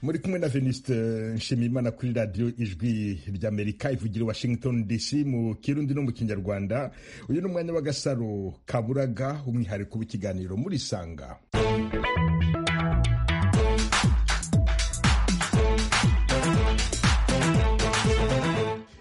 muri kumwe na veniste nshimiyimana kuri radiyo ijwi ry'amerika ivugira i washington dc mu kirundi no mu kinyarwanda uyu ni umwanya w'agasaro kaburaga umwihariko w'ikiganiro muri sanga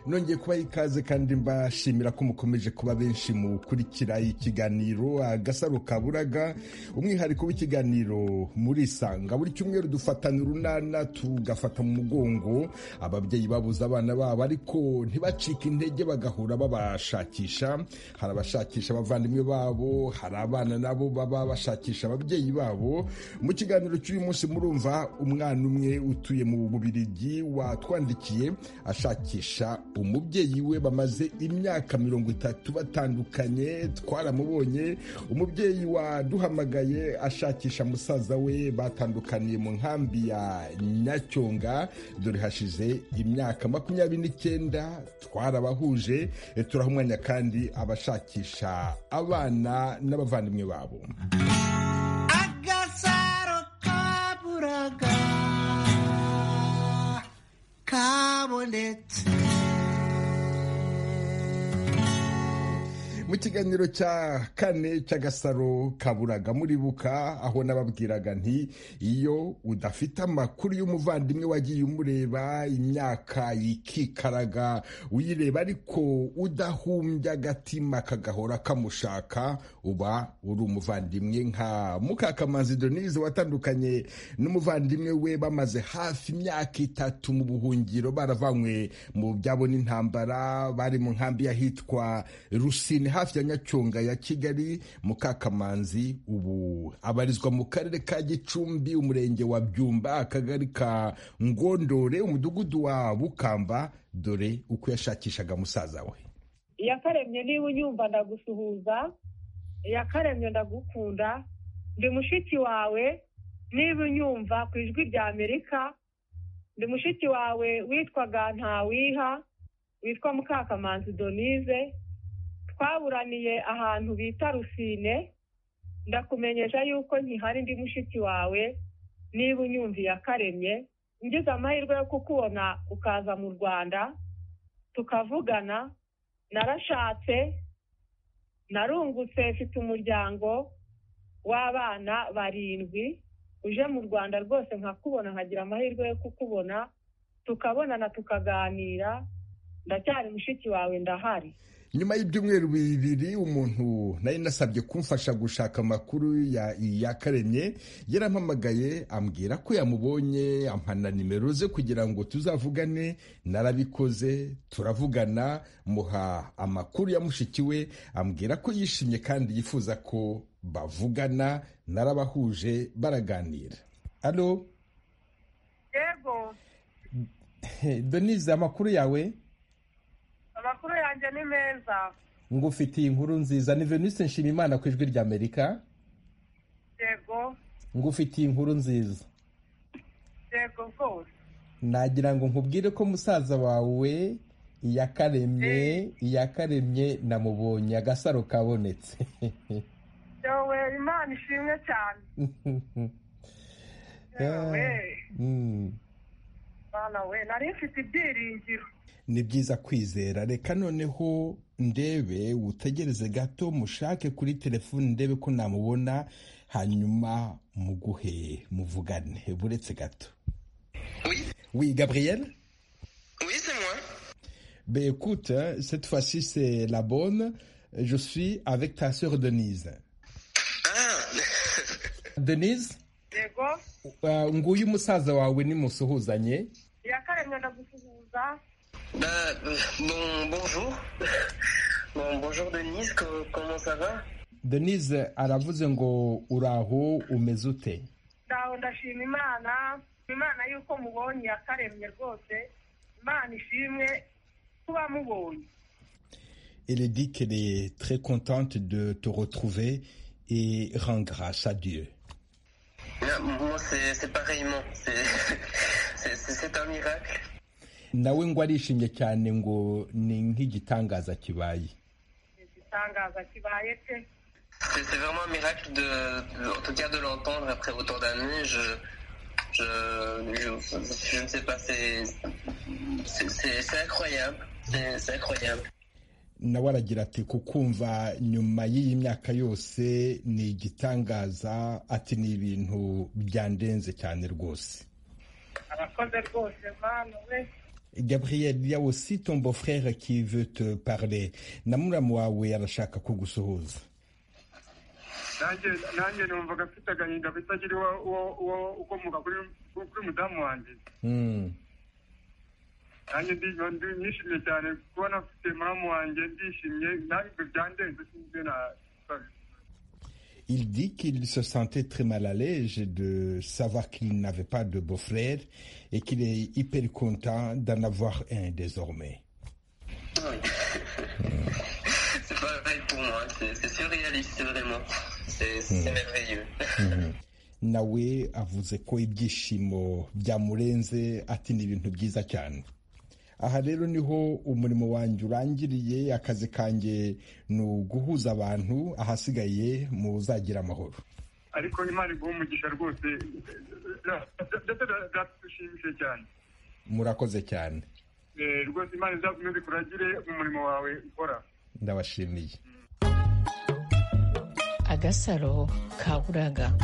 nongeye kuba ikaze kandi mbashimira ko mukomeje kuba benshi mukurikira ikiganiro agasaro kaburaga umwihariko w'ikiganiro murisanga buri cyumweru dufatana urunana tugafata mu mugongo ababyeyi babuze abana babo ariko ntibacike intege bagahura babashakisha hari abashakisha abavandimwe babo hari abana nabo baba bashakisha ababyeyi babo mu kiganiro cy'uyu munsi murumva umwana umwe utuye mu bubirigi watwandikiye ashakisha umubyeyi we bamaze imyaka mirongo itatu batandukanye twaramubonye umubyeyi waduhamagaye ashakisha musaza we batandukaniye mu nkambi ya nyacyonga dore hashize imyaka makumyabiri n'icyenda twarabahuje turaha umwanya kandi abashakisha abana n'abavandimwe babo agasaro kaburaga kabonetse mu kiganiro cya kane cy'agasaro kaburaga muribuka aho nababwiraga nti iyo udafite amakuru y'umuvandimwe wagiye umureba imyaka ikikaraga uyireba ariko udahumbya agatima kagahora kamushaka uba uri umuvandimwe nka mukakamanzi denise watandukanye n'umuvandimwe we bamaze hafi imyaka itatu mu buhungiro baravanywe mu byabo n'intambara bari mu nkambi y'ahitwa rusine hafi ya nyacyonga ya kigali mukakamanzi ubu abarizwa mu karere ka gicumbi umurenge wa byumba akagari ka ngondore umudugudu wa bukamba dore uko yashakishaga musaza we iyakaremye niba unyumva ndagusuhuza iyakaremye ndagukunda ndi mushiki wawe niba unyumva ku ijwi rya amerika ndi mushiki wawe witwaga ntawiha witwa mukakamanzi donise twaburaniye ahantu bita rusine ndakumenyesha yuko nkihari ndi mushiki wawe niba unyumviye akaremye ngize amahirwe yo kukubona ukaza mu rwanda tukavugana narashatse narungutse mfite umuryango w'abana barindwi uje mu rwanda rwose nkakubona nkagira amahirwe yo kukubona tukabonana tukaganira ndacyari mushiki wawe ndahari nyuma y'ibyumweru bibiri umuntu nari nasabye kumfasha gushaka amakuru ya iyakaremye yarampamagaye ambwira ko yamubonye ampana nimero ze kugira ngo tuzavugane narabikoze turavugana muha amakuru ya mushiki we ambwira ko yishimye kandi yifuza ko bavugana narabahuje baraganira alo yego donize amakuru yawe amakuru yanjye ni meza ngufitiye inkuru nziza ni venise nshimiyimana ku ijwi ry'amerika yego ngufitiye inkuru nziza yego rwose nagira ngo nkubwire ko musaza wawe iyakaremye iyakaremye namubonye agasaro kabonetse yewe imana ishimwe cyane yewe Mm. mwana we nari mfite ibyiringiro ni byiza kwizera reka noneho ndebe utegereze gato mushake kuri telefoni ndebe ko namubona hanyuma muguhe muvugane buretse gato oui gabriel Oui, c'est moi. ben écoute hein, cette fois-ci c'est la bonne je suis avec ta sœur denise Ah, denise yego uh, nguyu umusaza wawe nimusuhuzanye iyakaremye ndagusuhuza bah, euh, bon, bonjour. Bon, bonjour Denise, co- comment ça va denise aravuze ngo uraho umeze ute ndaho ndashima imana imana yuko mubonye iyakaremye rwose imana ishimwe kuba mubonye elle dit qu'elle est très contente de te retrouver et rend grâce à dieu Ah, Moi, c'est c'est pareillement. C'est- C'est c'est- c'est un miracle. nawe ngo arishimye cyane ngo ni nk'igitangaza kibaye igitangaza kibaye pe C'est c'est vraiment un miracle, de, de- en tout cas de l'entendre après autant d'années. Je, Je, je, je ne sais pas, c'est c'est- c'est- c'est incroyable. C'est c'est incroyable. nawe aragira ati kukumva nyuma y'iyi myaka yose ni igitangaza ati ni ibintu byandenze cyane rwose abakoze rwose mwana we gabriel il y a aussi ton beau frère qui veut te parler na muramu wawe arashaka kugusuhuza nanjye nanjye numvaga afite agahinda bitagira uwo uwo- uwo ukomoka kuri kuri mudamu wanjye Mm. nanjye ndi- ndi- nishimye cyane kubona afite muramu wanjye ndishimye nanjye byandenze sinzi na Il dit qu'il se sentait très mal à l'aise de savoir qu'il n'avait pas de beau-frère et qu'il est hyper content d'en avoir un désormais. Oui. c'est pas vrai pour moi, c'est c'est surréaliste vraiment. C'est c'est merveilleux. nawe avuze ko ibyishimo byamurenze ati ni ibintu byiza cyane aha rero niho umurimo wanjye urangiriye akazi kanjye ni uguhuza abantu ahasigaye muzagira amahoro ariko imana iguha umugisha rwose ndetse byadushimishije cyane murakoze cyane Eh, rwose imana izakomeze kuragire mu murimo wawe ukora ndabashimiye agasaro ka buraga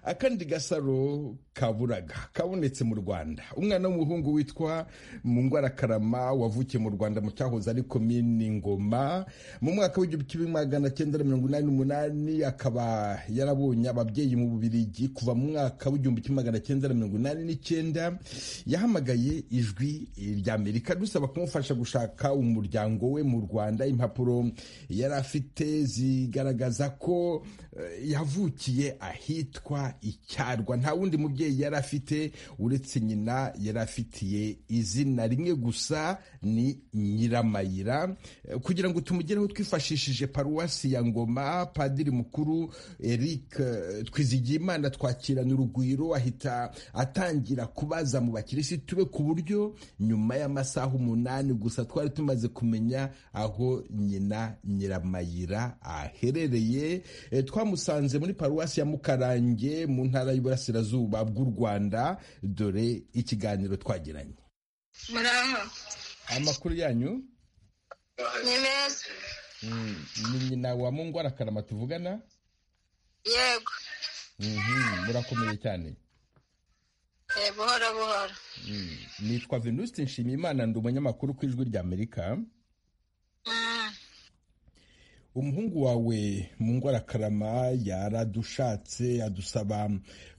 akandi gasaro kaburaga kabonetse mu rwanda umwana w'umuhungu witwa mungwarakarama wavukiye mu rwanda mu cyahoze ari komini ngoma mu mwaka w'igihumbi kimwe magana cyenda na mirongo inani n'umunani akaba yarabonye ababyeyi mu bubirigi kuva mu mwaka w'igihumbi kimwe magana cyenda na mirongo inani n'icyenda yahamagaye ijwi ry'amerika dusaba kumufasha gushaka umuryango we mu rwanda impapuro yari afite zigaragaza ko eh, yavukiye ahitwa icyarwa nta wundi mubyeyi yari afite uretse nyina yari afitiye izina rimwe gusa ni nyiramayira Eh, kugira ngo tumugereho twifashishije paruwasi ya ngoma padiri mukuru eric eh, twizigiyimana twakirana urugwiro ahita atangira kubaza mu bakirisitu be ku buryo nyuma y'amasaha umunani gusa twari tumaze kumenya aho nyina nyiramayira aherereye Eh, twamusanze muri paruwasi ya mukarange mu ntara y'uburasirazuba bw'u rwanda dore ikiganiro twagiranye muraho amakuru yanyu ni meza Mm, ni nyina wa mungwarakarama tuvugana yego Mhm, murakomeye cyane Eh, buhoro buhoro Mm. nitwa venuste nshimiyimana ndi umunyamakuru ku ijwi ry'amerika Mm, umuhungu wawe mu ngwarakarama yaradushatse adusaba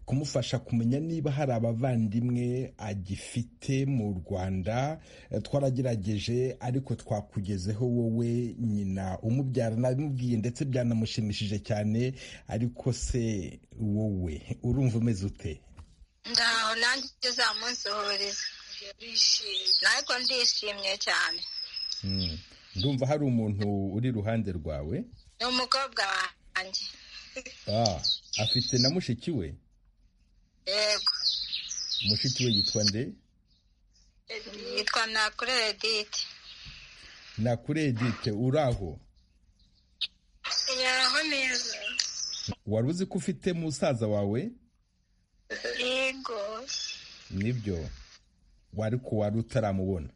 kumufasha kumenya niba hari abavandimwe agifite mu rwanda Eh, twaragerageje ariko twakugezeho wowe nyina umubyara nabimubwiye ndetse byanamushimishije cyane ariko se wowe urumva umeze ute ndaho nanjye uzamunsuhuriza ariko ndishimye cyane Mm. ndumva hari umuntu uri iruhande rwawe ni umukobwa wanjye Ah, afite na mushiki we yego mushiki we yitwa nde yitwa nakure edite nakure edite uri aho yaho neza wari uzi ko ufite musaza wawe yego nibyo wari ko wari utaramubona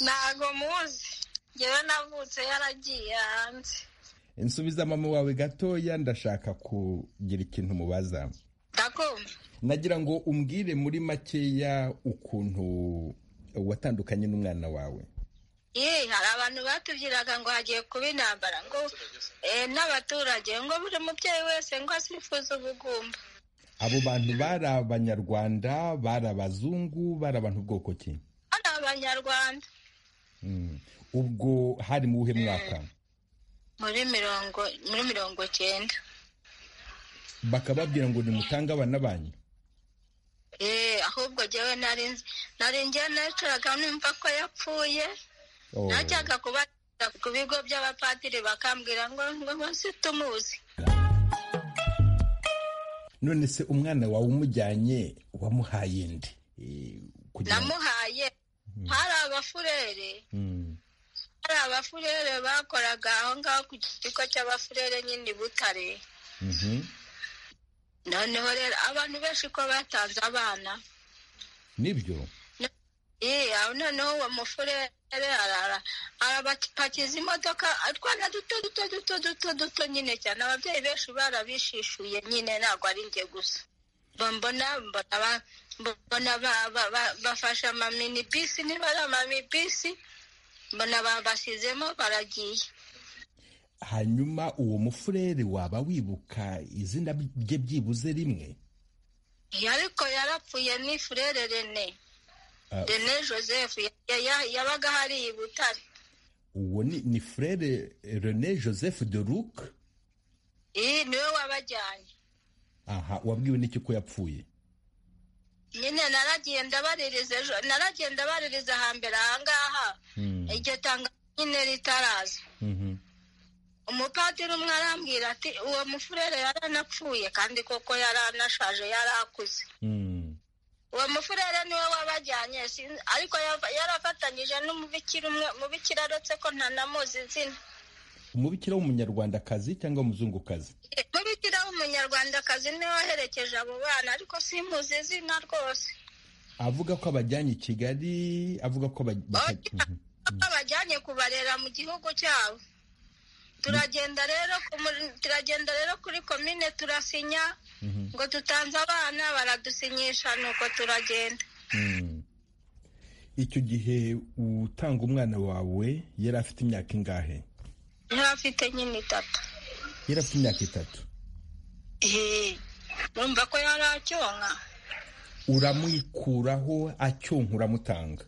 ntago muzi njyewe navutse yaragiye hanze nsubiza mama wawe gatoya ndashaka kugira ikintu mubaza ndakumva nagira ngo umbwire muri makeya ukuntu watandukanye n'umwana wawe Yee, hari abantu batubwiraga ngo hagiye kuba intambara ngo eh, n'abaturage ngo buri mubyeyi wese ngo asifuze ubugumba abo bantu bari abanyarwanda bari abazungu bari abantu bwoko ki ari abanyarwanda Mm. ubwo hari mu buhe mwaka muri mirongo muri mirongo cyenda bakababwira ngo nimutange abana banyu Eh, ahubwo jyewe nari nzi nari njyewe nacuraga numva ko yapfuye Oh. najyaga kuba ku bigo by'abapadiri bakambwira ngo ngo munsi tumuzi none se umwana wawe umujyanye wamuhaye ndi Eh, kugira ngo- namuhaye hari abafurere Mm. hari abafurere bakoraga aho ngaho ku kigo cy'abafurere nyine i butare Mhm. noneho rero abantu benshi ko batanze abana nibyo yewe noneho uwo mufurere arabapakiza imodoka utwana duto duto duto duto duto nyine cyane ababyeyi benshi barabishishuye nyine ntabwo ari njye gusa mbona mbona bafashe amamini bisi niba ari amamini bisi mbona babashyizemo baragiye hanyuma uwo mufurere waba wibuka izina rye byibuze rimwe ariko yarapfuye ni furere rene rene joseph yabaga hari i butare uwo ni ni furere rene joseph de luc iyi niwe wabajyanye aha wabwiwe n'iki ko yapfuye nyine naragenda baririza ejo naragenda baririza hambere ahangaha iryo tanga nyine ritaraza umupadiri umwe arambwira ati uwo mufurere yaranapfuye kandi koko yaranashaje yarakuze uwo mufurere niwe wabajyanye ariko yarafatanyije n'umubikira umwe mubikira aretse ko ntanamuzi izina umubikira w'umunyarwandakazi cyangwa umuzungukazi mubikira w'umunyarwandakazi niwe waherekeje abo bana ariko simuzi izina rwose avuga ko abajyanye i kigali avuga ko abajyanye kubarera mu gihugu cyabo turagenda rero turagenda rero kuri komine turasinya ngo tutanze abana baradusinyisha nuko turagenda icyo gihe utanga umwana wawe yari afite imyaka ingahe yari afite nyine itatu yari afite imyaka itatu urumva ko yari acyonka uramwikuraho acyonka uramutanga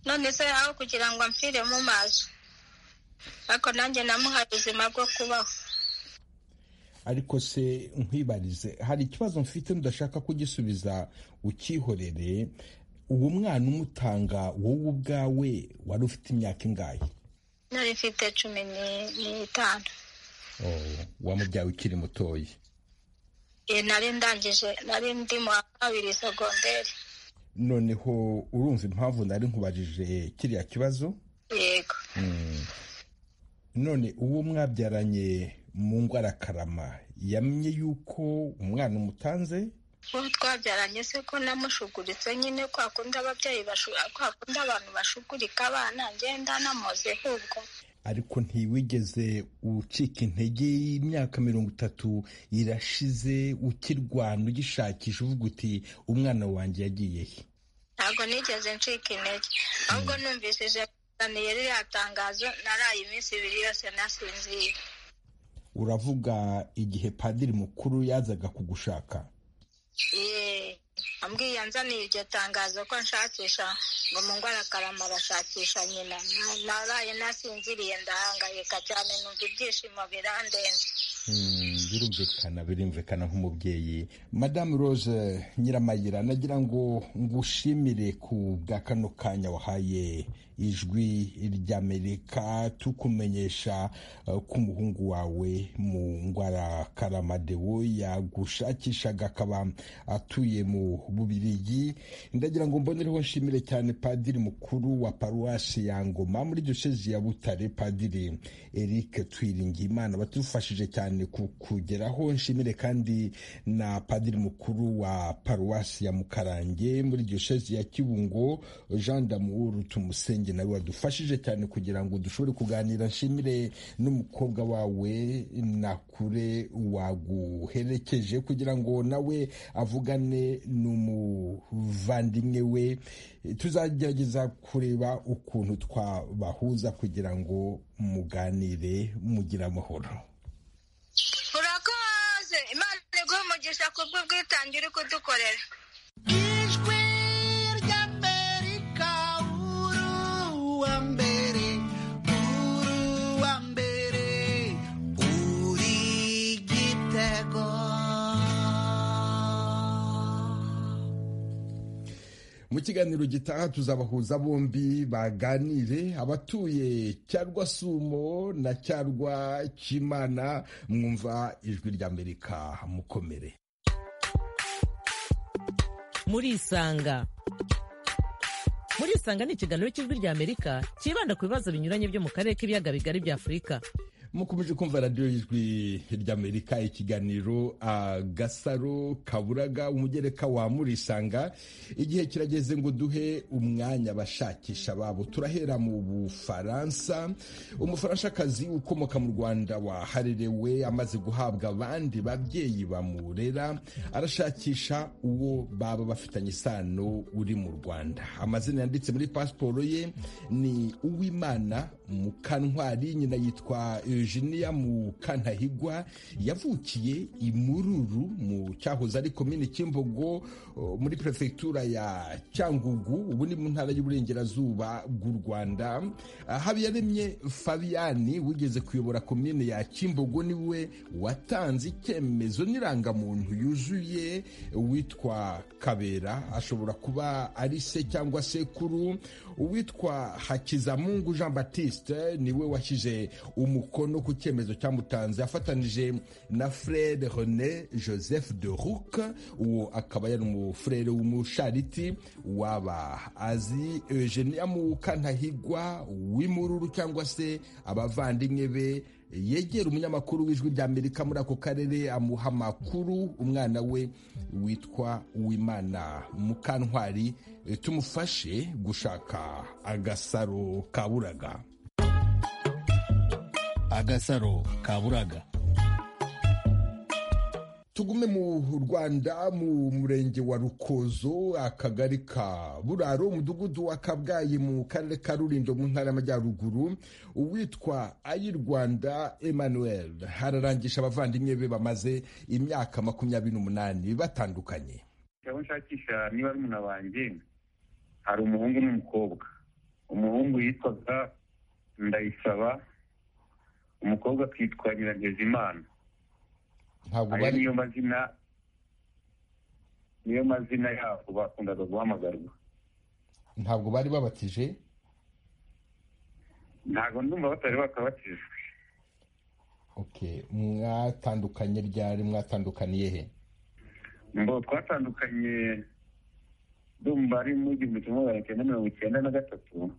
none se aho kugira ngo amfire mu mazi ariko nanjye namuhaye ubuzima bwo kubaho ariko se nkwibarize hari ikibazo mfite ndashaka kugisubiza ukihorere uwo mwana umutanga wowe ubwawe wari ufite imyaka ingahe nari mfite cumi n'itanu wamubyaye ukiri mutoya nari ndangije nari ndi mu wa kabiri segonderi noneho urumva impamvu nari nkubajije kiriya kibazo yego none uwo mwabyaranye mu ngwarakarama yamye yuko umwana umutanze uwo twabyaranye se ko namushuguritse nyine kwa kundi ababyeyi kwa kundi abantu bashugurika abana ngenda namoze ahubwo ariko ntiwigeze ucika intege y'imyaka mirongo itatu irashize ukirwana ugishakisha uvuga uti umwana wanjye yagiye he ntabwo nigeze ncika intege ahubwo numvishije naniye ririya tangazo naraye iminsi ibiri yose nasinzira uravuga igihe padiri mukuru yazaga kugushaka yeee ambwiye anzaniye iryo tangazo ko nshakisha ngo mu ngwarakarama arashakisha nyina naraye nasinziriye ndahangayika cyane numva ibyishimo birandenze birumvikana birumvikana nk'umubyeyi madamu rose nyiramayira nagira ngo ngushimire ku bwa kano kanya wahaye ijwi ry'amerika tukumenyesha ko umuhungu wawe mu ngwara karamadewo yagushakishaga akaba atuye mu bubirigi ndagira ngo mbonereho nshimire cyane padiri mukuru wa paruwasi ya ngoma muri diyosezi ya butare padiri eric twiringiyimana badufashije cyane kugeraho nshimire kandi na padiri mukuru wa paruwasi ya mukarange muri diyosezi ya kibungo jean damour tumusenge nawe wadufashije cyane kugira ngo dushobore kuganira nshimire n'umukobwa wawe nakure waguherekeje kugira ngo nawe avugane n'umuvandimwe we tuzagerageza kureba ukuntu twabahuza kugira ngo muganire mugire amahoro urakoze imana iguha umugisha ku bw'ubwitange uri kudukorera ijwi ry'amerika uruwa mbere uruwa mbere uri igitego mu kiganiro gitaha tuzabahuza bombi baganire abatuye cyarwa sumo na cyarwa cy'imana mwumva ijwi ry'amerika mukomere murisanga murisanga ni ikiganiro cy'ijwi ry'amerika cyibanda ku bibazo binyuranye byo mu karere k'ibiyaga bigari bya afurika mukomeje kumva radiyo y'ijwi ry'amerika ikiganiro agasaro kaburaga umugereka wa murisanga igihe kirageze ngo duhe umwanya abashakisha babo turahera mu bufaransa umufaranshakazi ukomoka mu rwanda waharerewe amaze guhabwa abandi babyeyi bamurera arashakisha uwo baba bafitanye isano uri mu rwanda amazina yanditse muri pasiporo ye ni uwimana mukantwari nyina yitwa Eugenia Mukantahigwa yavukiye imururu mu cyahoze ari komini Kimbogo muri prefectura ya Cyangugu ubu ni mu ntara y'uburengerazuba bw'u Rwanda Habiyaremye Fabiani wigeze kuyobora komini ya Kimbogo niwe watanze icyemezo n'irangamuntu yuzuye witwa Kabera ashobora kuba ari se cyangwa sekuru uwitwa Hakizamungu Jean Baptiste niwe washyize umukono ku cyemezo cyamutanze afatanije na frere rené joseph de rouk uwo akaba yari umufurere w'umushariti waba azi eugenia mukantahigwa w'imururu cyangwa se abavandimwe be yegera umunyamakuru w'ijwi ry'amerika muri ako karere amuha amakuru umwana we witwa uwimana mukantwari tumufashe gushaka agasaro kaburaga agasaro kaburaga tugume mu rwanda mu murenge wa rukozo akagari ka buraro umudugudu wa kabgayi mu karere ka rurindo mu ntara y'amajyaruguru uwitwa ay'u rwanda emmanuel hararangisha abavandimwe be bamaze imyaka makumyabiri n'umunani batandukanye aho nshakisha niba ari umuntu wanjye hari umuhungu n'umukobwa umuhungu yitwaga ndayisaba umukobwa akitwa nyirangezimana ayo niyo mazina niyo mazina yabo bakundaga guhamagarwa ntabwo bari babatije ntabwo ndumva batari bakabatijwe mwatandukanye ryari mwatandukaniye he ngo twatandukanye ndumva ari mu gihumbi kimwe magana cyenda mirongo icyenda na gatatu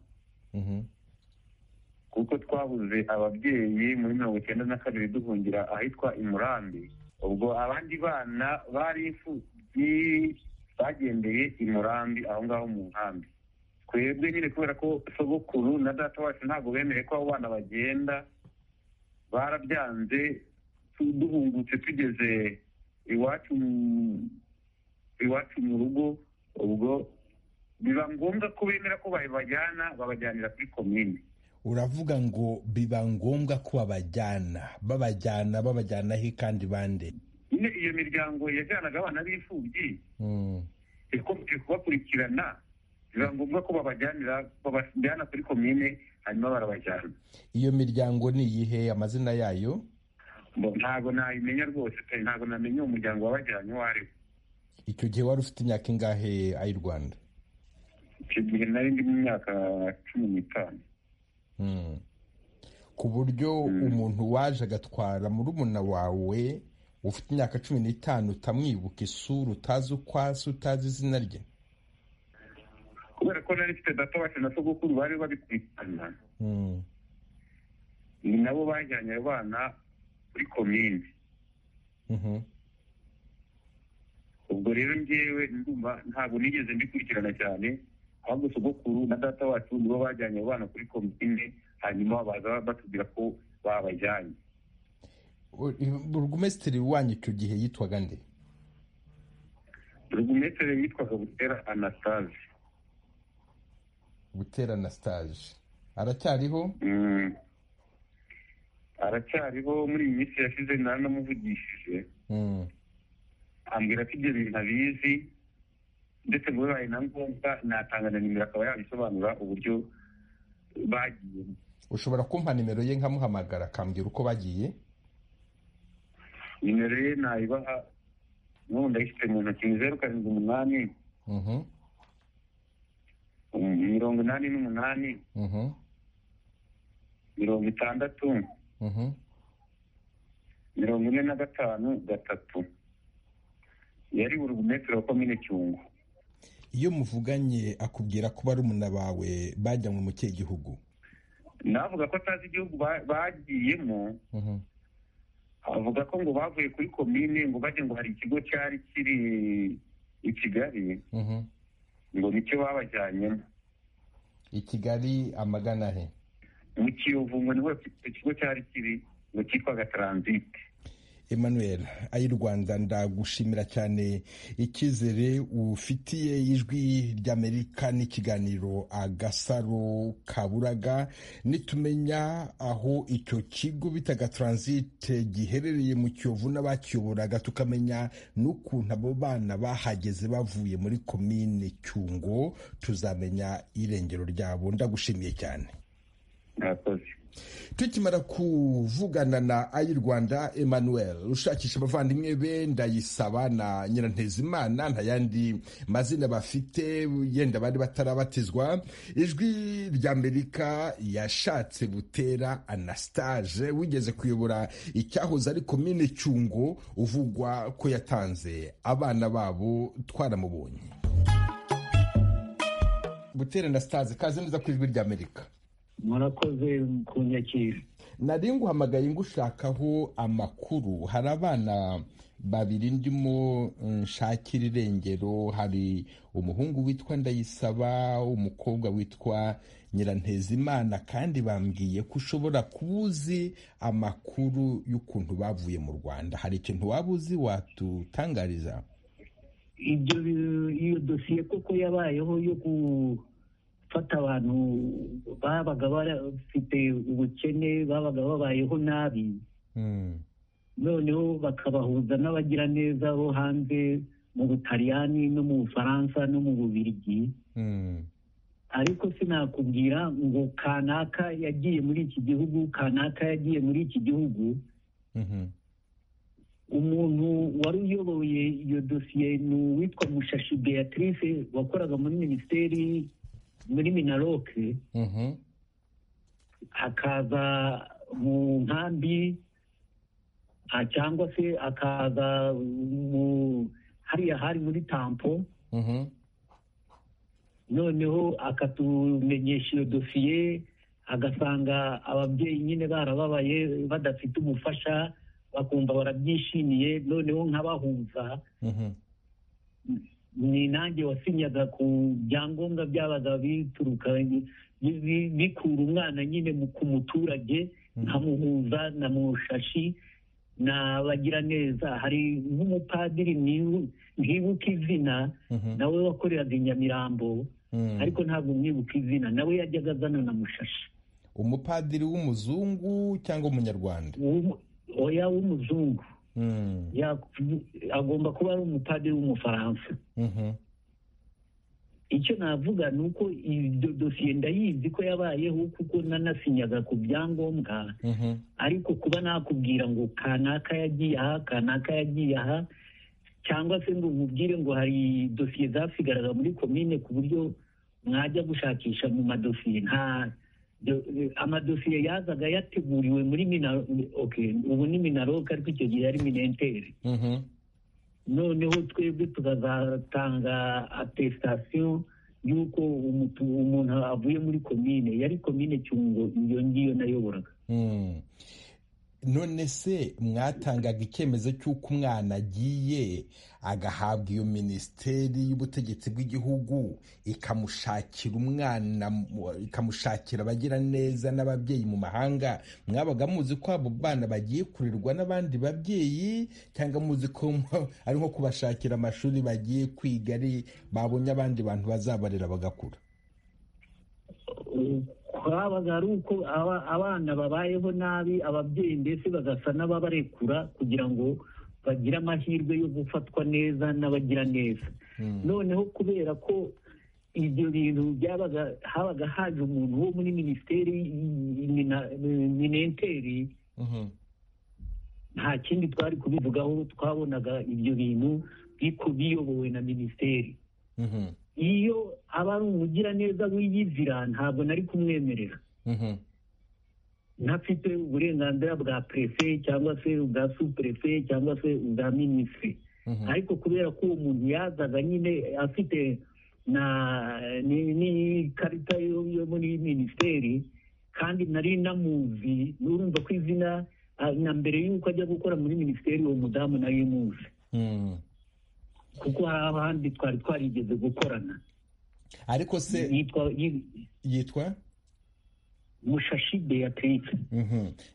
kuko twabuze ababyeyi muri mirongo icyenda na kabiri duhungira ahitwa imurambi ubwo abandi bana bari imfubyi bagendeye imurambi aho ngaho mu nkambi twebwe nyine kubera ko sogokuru na data wacu ntabwo bemeye ko abo bana bagenda barabyanze duhungutse tugeze iwacu iwacu mu rugo ubwo biba ngombwa ko bemera ko babajyana babajyanira kuri komine uravuga ngo biba ngombwa ko babajyana babajyana babajyana he kandi bande nyine iyo miryango yajyanaga abana b'imfubyi ikomeje kubakurikirana biba ngombwa ko babajyanira babajyana kuri komine hanyuma barabajyana iyo miryango ni iyihe amazina yayo ntabwo nayimenya rwose pe ntabwo namenya uwo muryango wabajyanye uwo ari we icyo gihe wari ufite imyaka ingahe ay'u rwanda icyo gihe nari ndi mu myaka cumi n'itanu ku buryo umuntu waje agatwara murumuna wawe ufite imyaka cumi n'itanu utamwibuka isura utazi uko asa utazi izina rye kubera ko nari mfite data wacu na sogokuru bari babikurikirana ni nabo bajyanye abana kuri komine ubwo rero ngewe ndumva ntabwo nigeze mbikurikirana cyane ahubwo sogokuru na data wacu nibo bajyanye abo bana kuri komine hanyuma baza batubwira ko babajyanye burugumesitiri wanyu icyo gihe yitwaga nde burugumesitiri yitwaga butera anasitaje butera anasitaje aracyariho aracyariho muri iyi minsi yashize naranamuvugishije ambwira ko ibyo bintu abizi ndetse ngo bibaye na ngombwa natanga na nimero akaba yabisobanura uburyo bagiye ushobora kumpa nimero ye nkamuhamagara akambwira uko bagiye nimero ye nayibaha n'ubu ndayifite mu ntoki zeru karindwi umunani mirongo inani n'umunani mirongo itandatu mirongo ine na gatanu gatatu yari burugumetero komine cyungu iyo muvuganye akubwira ko barumuna bawe bajyanywe mu kihe gihugu navuga ko atazi igihugu bagiyemo avuga ko ngo bavuye kuri komine ngo bajye ngo hari ikigo cyari kiri i kigali ngo nicyo babajyanyemo i kigali amagana he mu kiyovu ngo niho ikigo cyari kiri ngo cyitwaga taransite emmanuel ay'i rwanda ndagushimira cyane icyizere ufitiye ijwi ry'amerika n'ikiganiro agasaro kaburaga nitumenya aho icyo kigo bitaga taransite giherereye mu kiyovu n'abakiyoboraga tukamenya n'ukuntu abo bana bahageze bavuye muri komine cyungo tuzamenya irengero ryabo ndagushimiye cyane murakoze tukimara kuvugana na ayi rwanda emmanuel ushakisha abavandimwe be ndayisaba na nyirantezimana nta yandi mazina bafite yenda bari batarabatizwa ijwi ry'amerika yashatse butera anastage wigeze kuyobora icyahoze ari komine cyungo uvugwa ko yatanze abana babo twaramubonye butera anastage kaze neza ku ijwi ry'amerika murakoze ku nyakira nari nguhamagaye ngushakaho amakuru hari abana babiri ndimo nshakira irengero hari umuhungu witwa ndayisaba umukobwa witwa nyirantezimana kandi bambwiye ko ushobora kuba uzi amakuru y'ukuntu bavuye mu rwanda hari ikintu waba uzi watutangariza ibyo iyo dosiye koko yabayeho yo ku gufata abantu babaga bafite ubukene babaga babayeho nabi noneho bakabahuza n'abagiraneza bo hanze mu butaliyani no mu bufaransa no mu bubirigi ariko sinakubwira ngo kanaka yagiye muri iki gihugu kanaka yagiye muri iki gihugu umuntu wari uyoboye iyo dosiye ni uwitwa mushashi beatrice wakoraga muri minisiteri muri minaroke hakaza mu nkambi cyangwa se akaza mu hariya hari muri tampo noneho akatumenyesha iyo dosiye agasanga ababyeyi nyine barababaye badafite umufasha bakumva barabyishimiye noneho nk'abahunza ni nanjye wasinyaga ku byangombwa byabaga bituruka bikura umwana nyine ku muturage nkamuhuza na mushashi nabagira neza hari nk'umupadiri ntibuka izina nawe wakoreraga i nyamirambo ariko ntabwo mwibuka izina nawe yajyaga azana na mushashi umupadiri w'umuzungu cyangwa umunyarwanda oya w'umuzungu agomba kuba ari umupadiri w'umufaransa icyo navuga ni uko iyo dosiye ndayizi ko yabayeho kuko nanasinyaga ku byangombwa ariko kuba nakubwira ngo kanaka yagiye aha kanaka yagiye aha cyangwa se ngo nkubwire ngo hari dosiye zasigaraga muri komine ku buryo mwajya gushakisha mu madosiye nta amadosiye yazaga yateguriwe muri ubu ni minaroke ariko icyo gihe ari minenteri noneho twebwe tukazatanga atesitasiyo y'uko umuntu avuye muri komine yari komine cyungo iyo ngiyo nayoboraga none se mwatangaga icyemezo cy'uko umwana agiye agahabwa iyo minisiteri y'ubutegetsi bw'igihugu ikamushakira umwana ikamushakira abagira neza n'ababyeyi mu mahanga mwabaga muzi ko abo bana bagiye kurerwa n'abandi babyeyi cyangwa muzi ko ari nko kubashakira amashuri bagiye kwiga ari babonye abandi bantu bazabarera bagakura twabaga ari uko abana babayeho nabi ababyeyi mbese bagasa n'ababarekura kugira ngo bagire amahirwe yo gufatwa neza n'abagira neza noneho kubera ko ibyo bintu byabaga habaga haje umuntu wo muri minisiteri minenteri nta kindi twari kubivugaho twabonaga ibyo bintu biyobowe na minisiteri iyo aba ari umugiraneza w'iyizira ntabwo nari kumwemerera ntafite uburenganzira bwa perefe cyangwa se ubwa superefe cyangwa se ubwa minisitiri ariko kubera ko uwo muntu yazaga nyine afite n'ikarita yo muri minisiteri kandi nari namuzi urumva ko izina na mbere y'uko ajya gukora muri minisiteri uwo mudamu nawe muzi kuko hari abandi twari twarigeze gukorana ariko se yitwa mushashi beatrice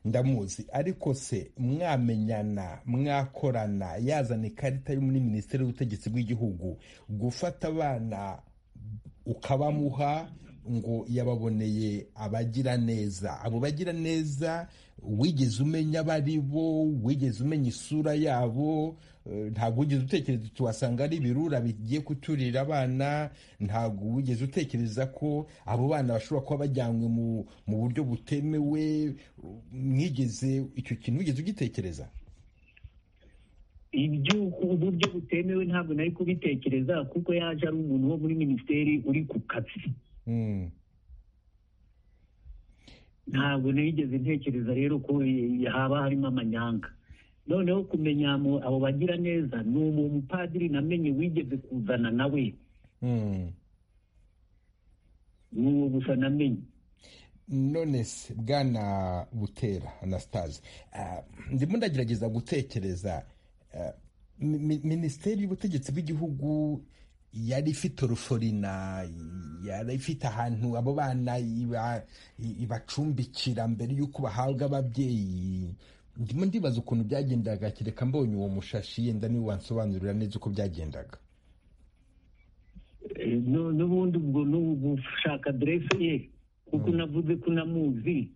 ndamuzi ariko se mwamenyana mwakorana yazana ikarita yo muri minisiteri y'ubutegetsi bw'igihugu gufata abana ukabamuha ngo yababoneye abagira neza abo bagira neza wigeze umenya abo ari bo wigeze umenya isura yabo ntabwo wigeze utekereza tuhasanga ari ibirura bigiye kuturira abana ntabwo wigeze utekereza ko abo bana bashobora kuba bajyanywe mu buryo butemewe mwigeze icyo kintu wigeze ugitekereza uburyo butemewe ntabwo nari kubitekereza kuko yaje ari umuntu wo muri minisiteri uri ku kazi ntabwo nigeze ntekereza rero ko haba harimo amanyanga noneho kumenya abo bagira neza ni uwo mupadiri namenye wigeze kuzana nawe ni uwo gusa namenye none se bwana butera anastase ndimo ndagerageza gutekereza minisiteri y'ubutegetsi bw'igihugu yari ifite uruforina yari ifite ahantu abo bana ibacumbikira mbere y'uko bahabwa ababyeyi ndimo ndibaza ukuntu byagendaga kereka mbonye uwo mushashi yenda niwe wansobanurira neza uko byagendaga n'ubundi ubwo ni ugushaka aderese ye kuko unavuze ko unamuzi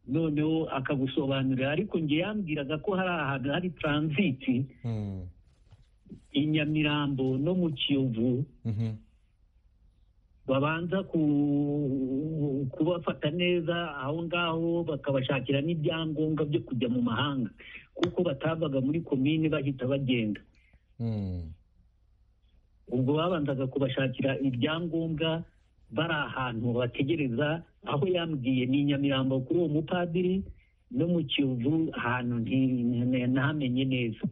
noneho akagusobanurira ariko nge yambwiraga ko hari ahantu hari taransiti i nyamirambo no mu kiyovu babanza kubafata neza aho ngaho bakabashakira n'ibyangombwa byo kujya mu mahanga kuko batavaga muri komini bahita bagenda ubwo babanzaga kubashakira ibyangombwa bari ahantu bategereza aho yambwiye ni nyamirambo kuri uwo mupadiri no mu kiyovu ahantu ntihamenye neza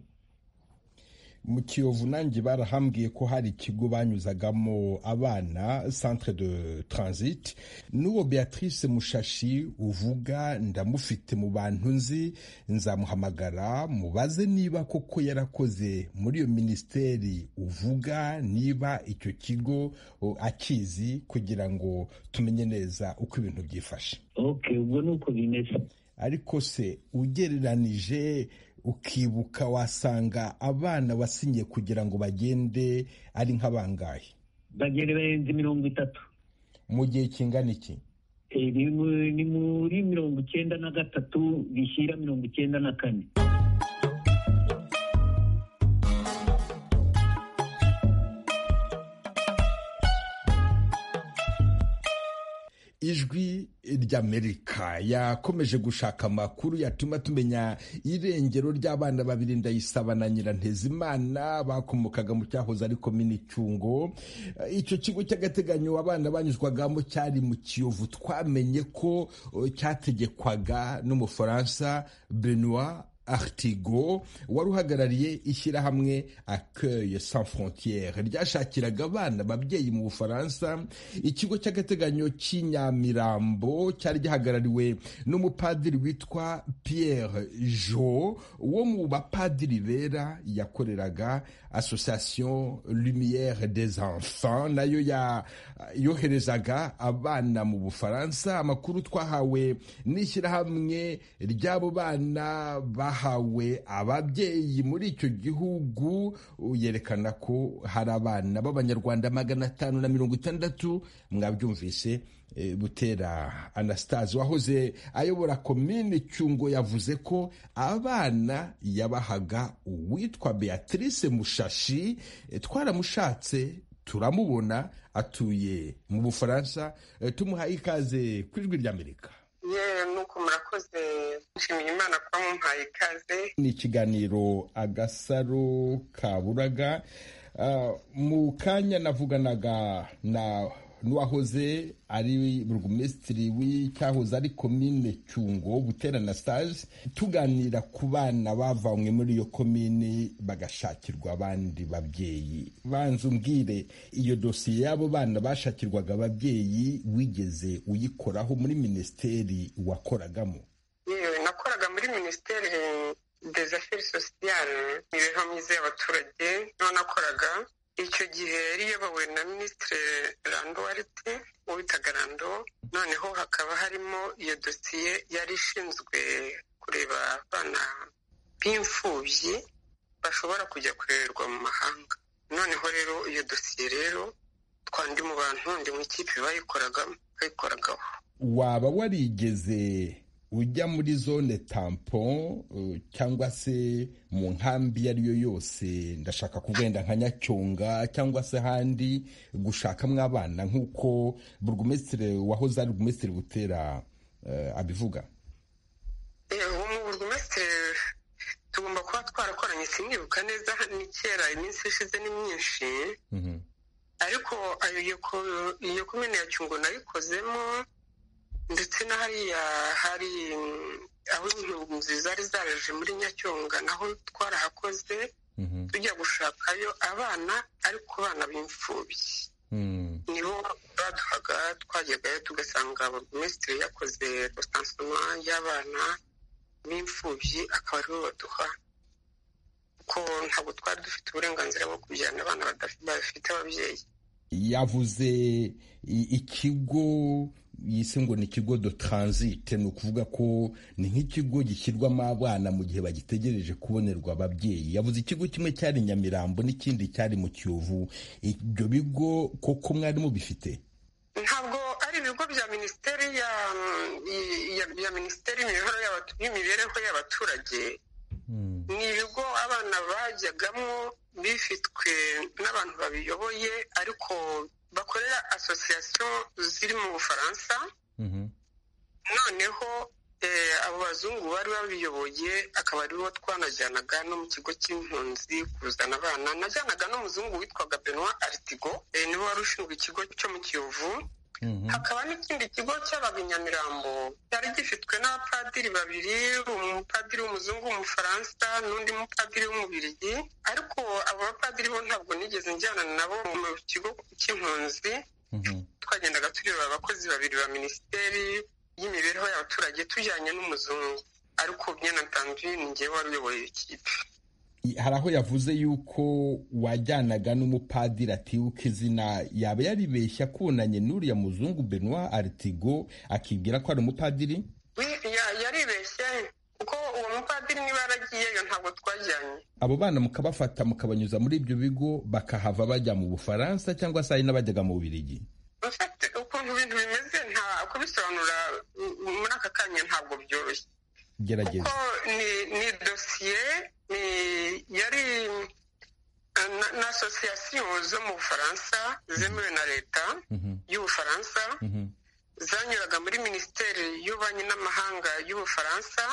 mu kiyovu nanjye barahambwiye ko hari ikigo banyuzagamo abana centre de transit n'uwo beatrice mushashi uvuga ndamufite mu bantu nzi nzamuhamagara mubaze niba koko yarakoze muri iyo minisiteri uvuga niba icyo kigo akizi kugira ngo tumenye neza uko ibintu byifashe ubwo ni uko bimeze ariko se ugereranije ukibuka wasanga abana wasinye kugira ngo bagende ari nk'abangahe bagenda barenze mirongo itatu mu gihe kingana iki ni muri mirongo icyenda na gatatu bishyira mirongo icyenda na kane ijwi ry'amerika yakomeje gushaka amakuru yatuma tumenya irengero ry'abana babiri ndayisaba na nyirantezimana bakomokaga mu cyahoze ari komini cyungo icyo kigo cy'agateganyo abana banyuzwagamo cyari mu kiyovu twamenye ko cyategekwaga n'umufaransa benoit artigo wari uhagarariye ishyirahamwe accueil sans frontiere ryashakiraga abana ababyeyi mu bufaransa ikigo cy'agateganyo cy'inyamirambo cyari gihagarariwe n'umupadiri witwa pierre jo wo mu bapadiri bera yakoreraga association lumière des enfants nayo yoherezaga abana mu bufaransa amakuru twahawe n'ishyirahamwe ry'abo bana bahawe ababyeyi muri icyo gihugu yerekana ko hari abana b'abanyarwanda magana atanu na mirongo itandatu mwabyumvise butera anastase wahoze ayobora komini cyungo yavuze ko abana yabahaga uwitwa beatrice mushashi twaramushatse turamubona atuye mu bufaransa tumuhaye ikaze ku ijwi ry'amerika yewe nuko murakoze nshimiye imana kuba mumpaye ikaze ni ikiganiro agasaro kaburaga mu kanya navuganaga na n'uwahoze ari burugumesitiri w'icyahoze ari komine cyungo butera na sitaje tuganira ku bana bavanywe muri iyo komine bagashakirwa abandi babyeyi banza umbwire iyo dosiye y'abo bana bashakirwaga ababyeyi wigeze uyikoraho muri minisiteri wakoragamo yewe nakoraga muri minisiteri des affaires sociales imibereho myiza y'abaturage niho nakoraga icyo gihe yari iyobowe na minisitiri rando wariti witaga rando noneho hakaba harimo iyo dosiye yari ishinzwe kureba abana b'imfubyi bashobora kujya kurererwa mu mahanga noneho rero iyo dosiye rero twandi mu bantu ndi mu ikipe bayikoragaho waba warigeze ujya muri zone tampon cyangwa se mu nkambi iyo ari yo yose ndashaka kugenda nka nyacyonga cyangwa se ahandi gushakamo abana nk'uko burugumesitiri wahoze ari burugumesitiri butera abivuga ubu burugumesitiri tugomba kuba twarakoranye sinibuka neza ni kera iminsi ishize ni myinshi ariko iyo kumena ya cyungo nayikozemo ndetse na hariya hari aho intungu nziza zari zaraje muri nyacyonga naho twarahakoze tujya gushakayo abana ariko abana b'imfubyi nibo baduhaga twajyagayo tugasanga burugumesitiri yakoze rosansoma y'abana b'imfubyi akaba aribo baduha kuko ntabwo twari dufite uburenganzira bwo kujyana abana badafite ababyeyi yavuze ikigo yise ngo ni ikigo do taransite ni ukuvuga ko ni nk'ikigo gishyirwamo abana mu gihe bagitegereje kubonerwa ababyeyi yavuze ikigo kimwe cyari nyamirambo n'ikindi cyari mu kiyovu ibyo bigo koko mwari mubifite ntabwo ari ibigo bya minisiteri ya minisiteri y'imibereho y'abaturage ni ibigo abana bajyagamo bifitwe n'abantu babiyoboye ariko bakorera asosiyasiyo ziri mu bufaransa noneho abo bazungu bari babiyoboye akaba aribo twanajyanaga no mu kigo cy'impunzi kuzana abana najyanaga n'umuzungu witwaga benwa aritigo niwe wari ushinzwe ikigo cyo mu kiyovu hakaba n'ikindi kigo cyabaga i nyamirambo cyari gifitwe n'abapadiri babiri umupadiri w'umuzungu w'umufaransa n'undi mupadiri w'umubirigi ariko abo bapadiri bo ntabwo nigeze njyana nabo mu kigo cy'impunzi twagendaga tureba abakozi babiri ba minisiteri y'imibereho y'abaturage tujyanye n'umuzungu ariko byana ntanduye ni ngewe wari uyoboye ikipe hari aho yavuze yuko wajyanaga n'umupadiri atibuka izina yaba yaribeshya kunanye n'uriya muzungu benoit aritigo akibwira ko ari umupadiri yaribeshya kuko uwo mupadiri niba yaragiyeyo ntabwo twajyanye abo bana mukabafata mukabanyuza muri ibyo bigo bakahava bajya mu bufaransa cyangwa se hari n'abajyaga mu bubirigi ukuntu ibintu bimeze nta kubisobanura muri aka kanya ntabwo byoroshye kuko ni dosiye yari na asosiyasiyo zo mu bufaransa zemewe na leta y'ubufaransa zanyuraga muri minisiteri y'ububanyi n'amahanga y'ubufaransa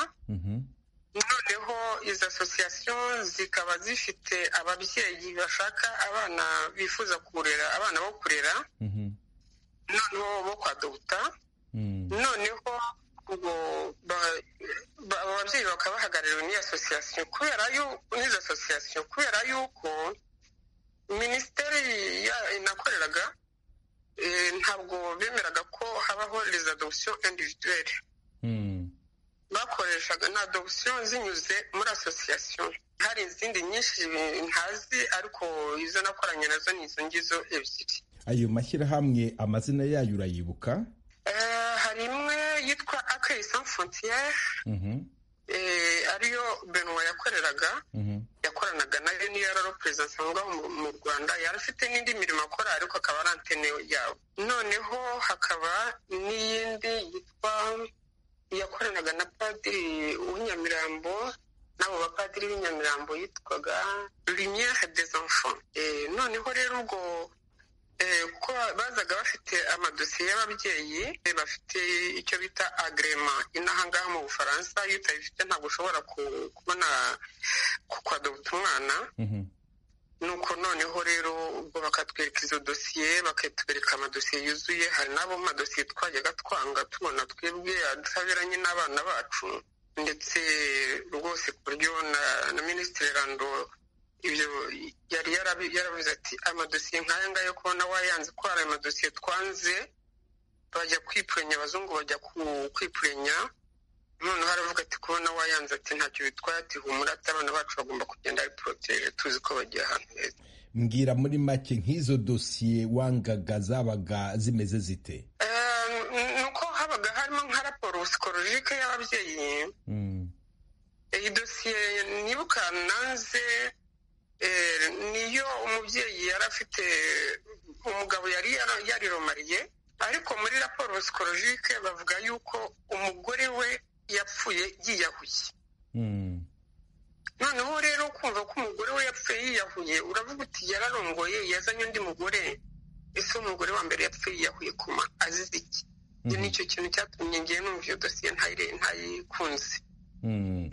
noneho izo asosiyasiyo zikaba zifite ababyeyi bashaka abana bifuza kurera abana bo kurera noneho bo kwadoguta noneho abo babyeyi bakaba bahagarariwe n'iyo asosiyasiyo kubera yuko n'izo asosiyasiyo kubera yuko minisiteri inakoreraga ntabwo bemeraga ko habaho les adoptions individuelles bakoreshaga na adoption zinyuze muri asosiyasiyo hari izindi nyinshi ntazi ariko izo nakoranye nazo ni izo ngizo ebyiri ayo mashyirahamwe amazina yayo urayibuka hari imwe yitwa akeye san frontiere ariyo benwa yakoreraga yakoranaga nayo niyo yari aroperezansi aho ngaho mu rwanda yari afite n'indi mirimo akora ariko akaba ari antene yabo noneho hakaba n'iyindi yitwa yakoranaga na padiri w'inyamirambo n'abo bapadiri b'inyamirambo yitwaga lumiere des enfants noneho rero ubwo kuko bazaga bafite amadosiye y'ababyeyi bafite icyo bita agrema inaha ngaha mu bufaransa iyo utayifite ntabwo ushobona kubona kukwadabuta umwana nuko noneho rero ubwo bakatwereka izo dosiye bakatwereka amadosiye yuzuye hari n'abo mu madosiye twajyaga twanga tubona twebwe ataberanye n'abana bacu ndetse rwose ku buryo na minisitiri rando ibyo yari yaravuze ati amadosiye nk'aya ngaya kubona wayanze ko hari amadosiye twanze bajya kwipurenya abazungu bajya kwipurenya noneho aravuga ati kubona wayanze ati ntacyo bitwaye ati humura ati abana bacu bagomba kugenda ari porotere tuzi ko bagiye ahantu heza mbwira muri make nk'izo dosiye wangaga zabaga zimeze zite nuko habaga harimo nka raporo psikologike y'ababyeyi iyi dosiye nibuka nanze niyo umubyeyi yari afite umugabo yari yariromariye ariko muri raporo psikologike bavuga yuko umugore we yapfuye yiyahuye noneho rero kumva ko umugore we yapfuye yiyahuye uravuga uti yararongoye yazanye undi mugore ese umugore wa mbere yapfuye yiyahuye kuma azize iki nicyo kintu cyatumye ngiye numva iyo dosiye ntayikunze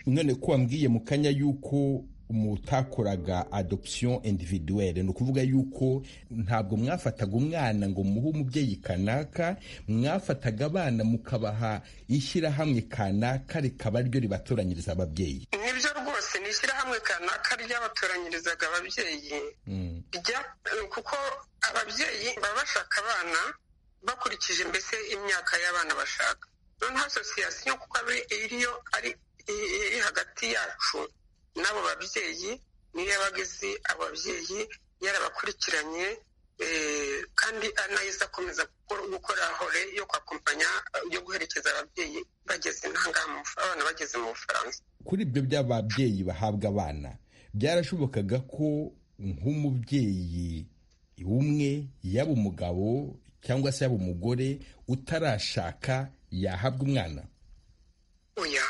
none ko wambwiye mu kanya y'uko mutakoraga adoption individuelle ni ukuvuga yuko ntabwo mwafataga umwana ngo muhe umubyeyi kanaka mwafataga abana mukabaha ishyirahamwe kanaka rikaba ryo ribatoranyiriza ababyeyi nibyo rwose ni ishyirahamwe kanaka ry'abatoranyirizaga ababyeyi kuko ababyeyi baba bashaka abana bakurikije mbese imyaka y'abana bashaka noneho asosiyasiyo kuko iriyo ari iri hagati yacu n'abo babyeyi niyo yabaga izi abo babyeyi yarabakurikiranye kandi anayiza akomeza gukora hore yo kwakompanya yo guherekeza ababyeyi bageze abana bageze mu bufaransa kuri ibyo by'ababyeyi bahabwa abana byarashobokaga ko nk'umubyeyi umwe yaba umugabo cyangwa se yaba umugore utarashaka yahabwa umwana oya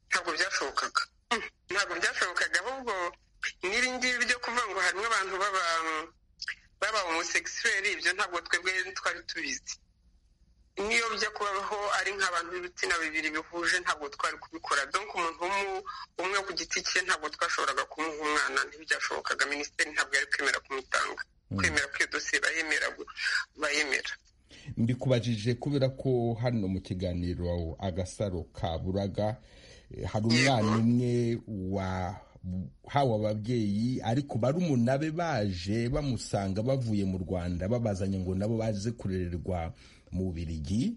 ntabwo byashobokaga ntabwo byashobokaga ahubwo ngibi byo kuvuga ngo harimo abantu baba baba umusekiseri ibyo ntabwo twebwe twari tubizi niyo bijya kubaho ari nk'abantu b'ibitsina bibiri bihuje ntabwo twari kubikora donko umuntu umwe ku giti cye ntabwo twashoboraga kumuha umwana ntibyashobokaga minisiteri ntabwo yari kwemera kumutanga kwemera ko iyo dosiye bayemera mbikubajije kubera ko hano mu kiganiro agasaro kaburaga hari umwana umwe wahawe ababyeyi ariko barumuna be baje bamusanga bavuye mu rwanda babazanye ngo nabo baze kurererwa mu birigi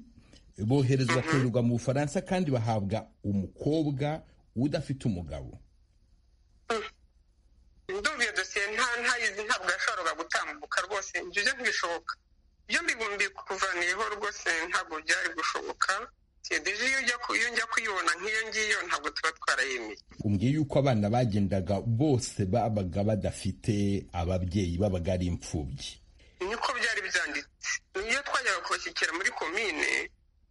boherezwa kurererwa mu bufaransa kandi bahabwa umukobwa udafite umugabo ndumva iyo dosiye ntayizi ntabwo yashoboraga gutambuka rwose ibyo ntibishoboka ibyo mbikuvaniyeho rwose ntabwo byari gushoboka deje iyo njya kuyibona nk'iyo ngiyo ntabwo tuba twarayemeye umbwiye yuko abana bagendaga bose babaga badafite ababyeyi babaga ari imfubyi niko byari byanditse iyo twajyaga kubashyikira muri komine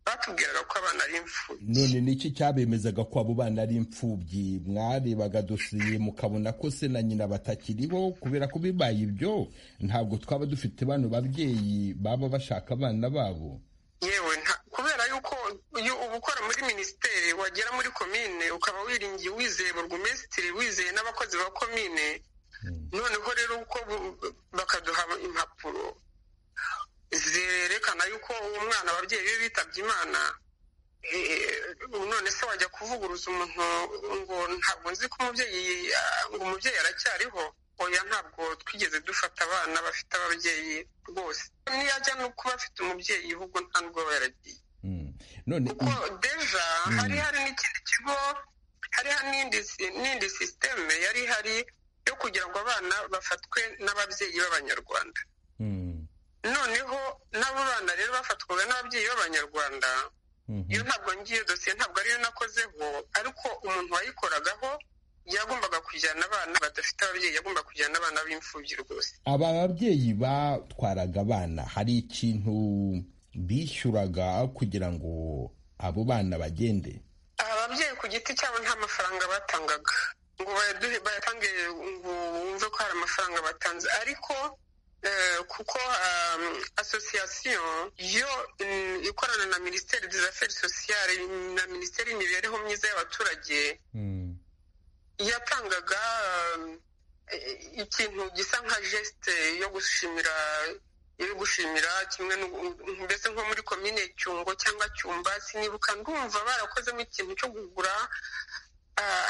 batubwiraga ko abana ari imfubyi none niki cyabemezaga ko abo bana ari imfubyi mwarebaga dosiye mukabona ko se na nyina batakiriho kubera ko bibaye ibyo ntabwo twaba dufite bano babyeyi baba bashaka abana babo yewe kubera yuko iyo uba ukora muri minisiteri wagera muri komine ukaba wiringiye wizeye burugumesitiri wizeye n'abakozi ba komine noneho rero uko bakaduha impapuro zerekana yuko uwo mwana ababyeyi be bitabye imana none se wajya kuvuguruza umuntu ngo ntabwo nzi ko umubyeyi ngo umubyeyi aracyariho oya ntabwo twigeze dufata abana bafite ababyeyi rwose niyo ajya no kuba afite umubyeyi ahubwo nta nubwo aba yaragiye kuko deja hari hari n'ikindi kigo hari n'indi sisiteme yari ihari yo kugira ngo abana bafatwe n'ababyeyi b'abanyarwanda noneho n'abo bana rero bafatwaga n'ababyeyi b'abanyarwanda iyo ntabwo ngiyo dosiye ntabwo ariyo nakozeho ariko umuntu wayikoragaho yagombaga kujyana abana badafite ababyeyi yagomba kujyana abana b'imfubyi rwose aba babyeyi batwaraga abana hari ikintu bishyuraga kugira ngo abo bana bagende aba babyeyi ku giti cyabo nta mafaranga batangaga ngo bayatange ngo wumve ko hari amafaranga batanze ariko kuko asosiyasiyo yo ikorana na minisiteri aferi sosiyale na minisiteri y'imibereho myiza y'abaturage yatangaga ikintu gisa nka jesite yo gushimira yo gushimira kimwe mbese nko muri komine cyungo cyangwa cyumba sinibuka ndumva barakozemo ikintu cyo kugura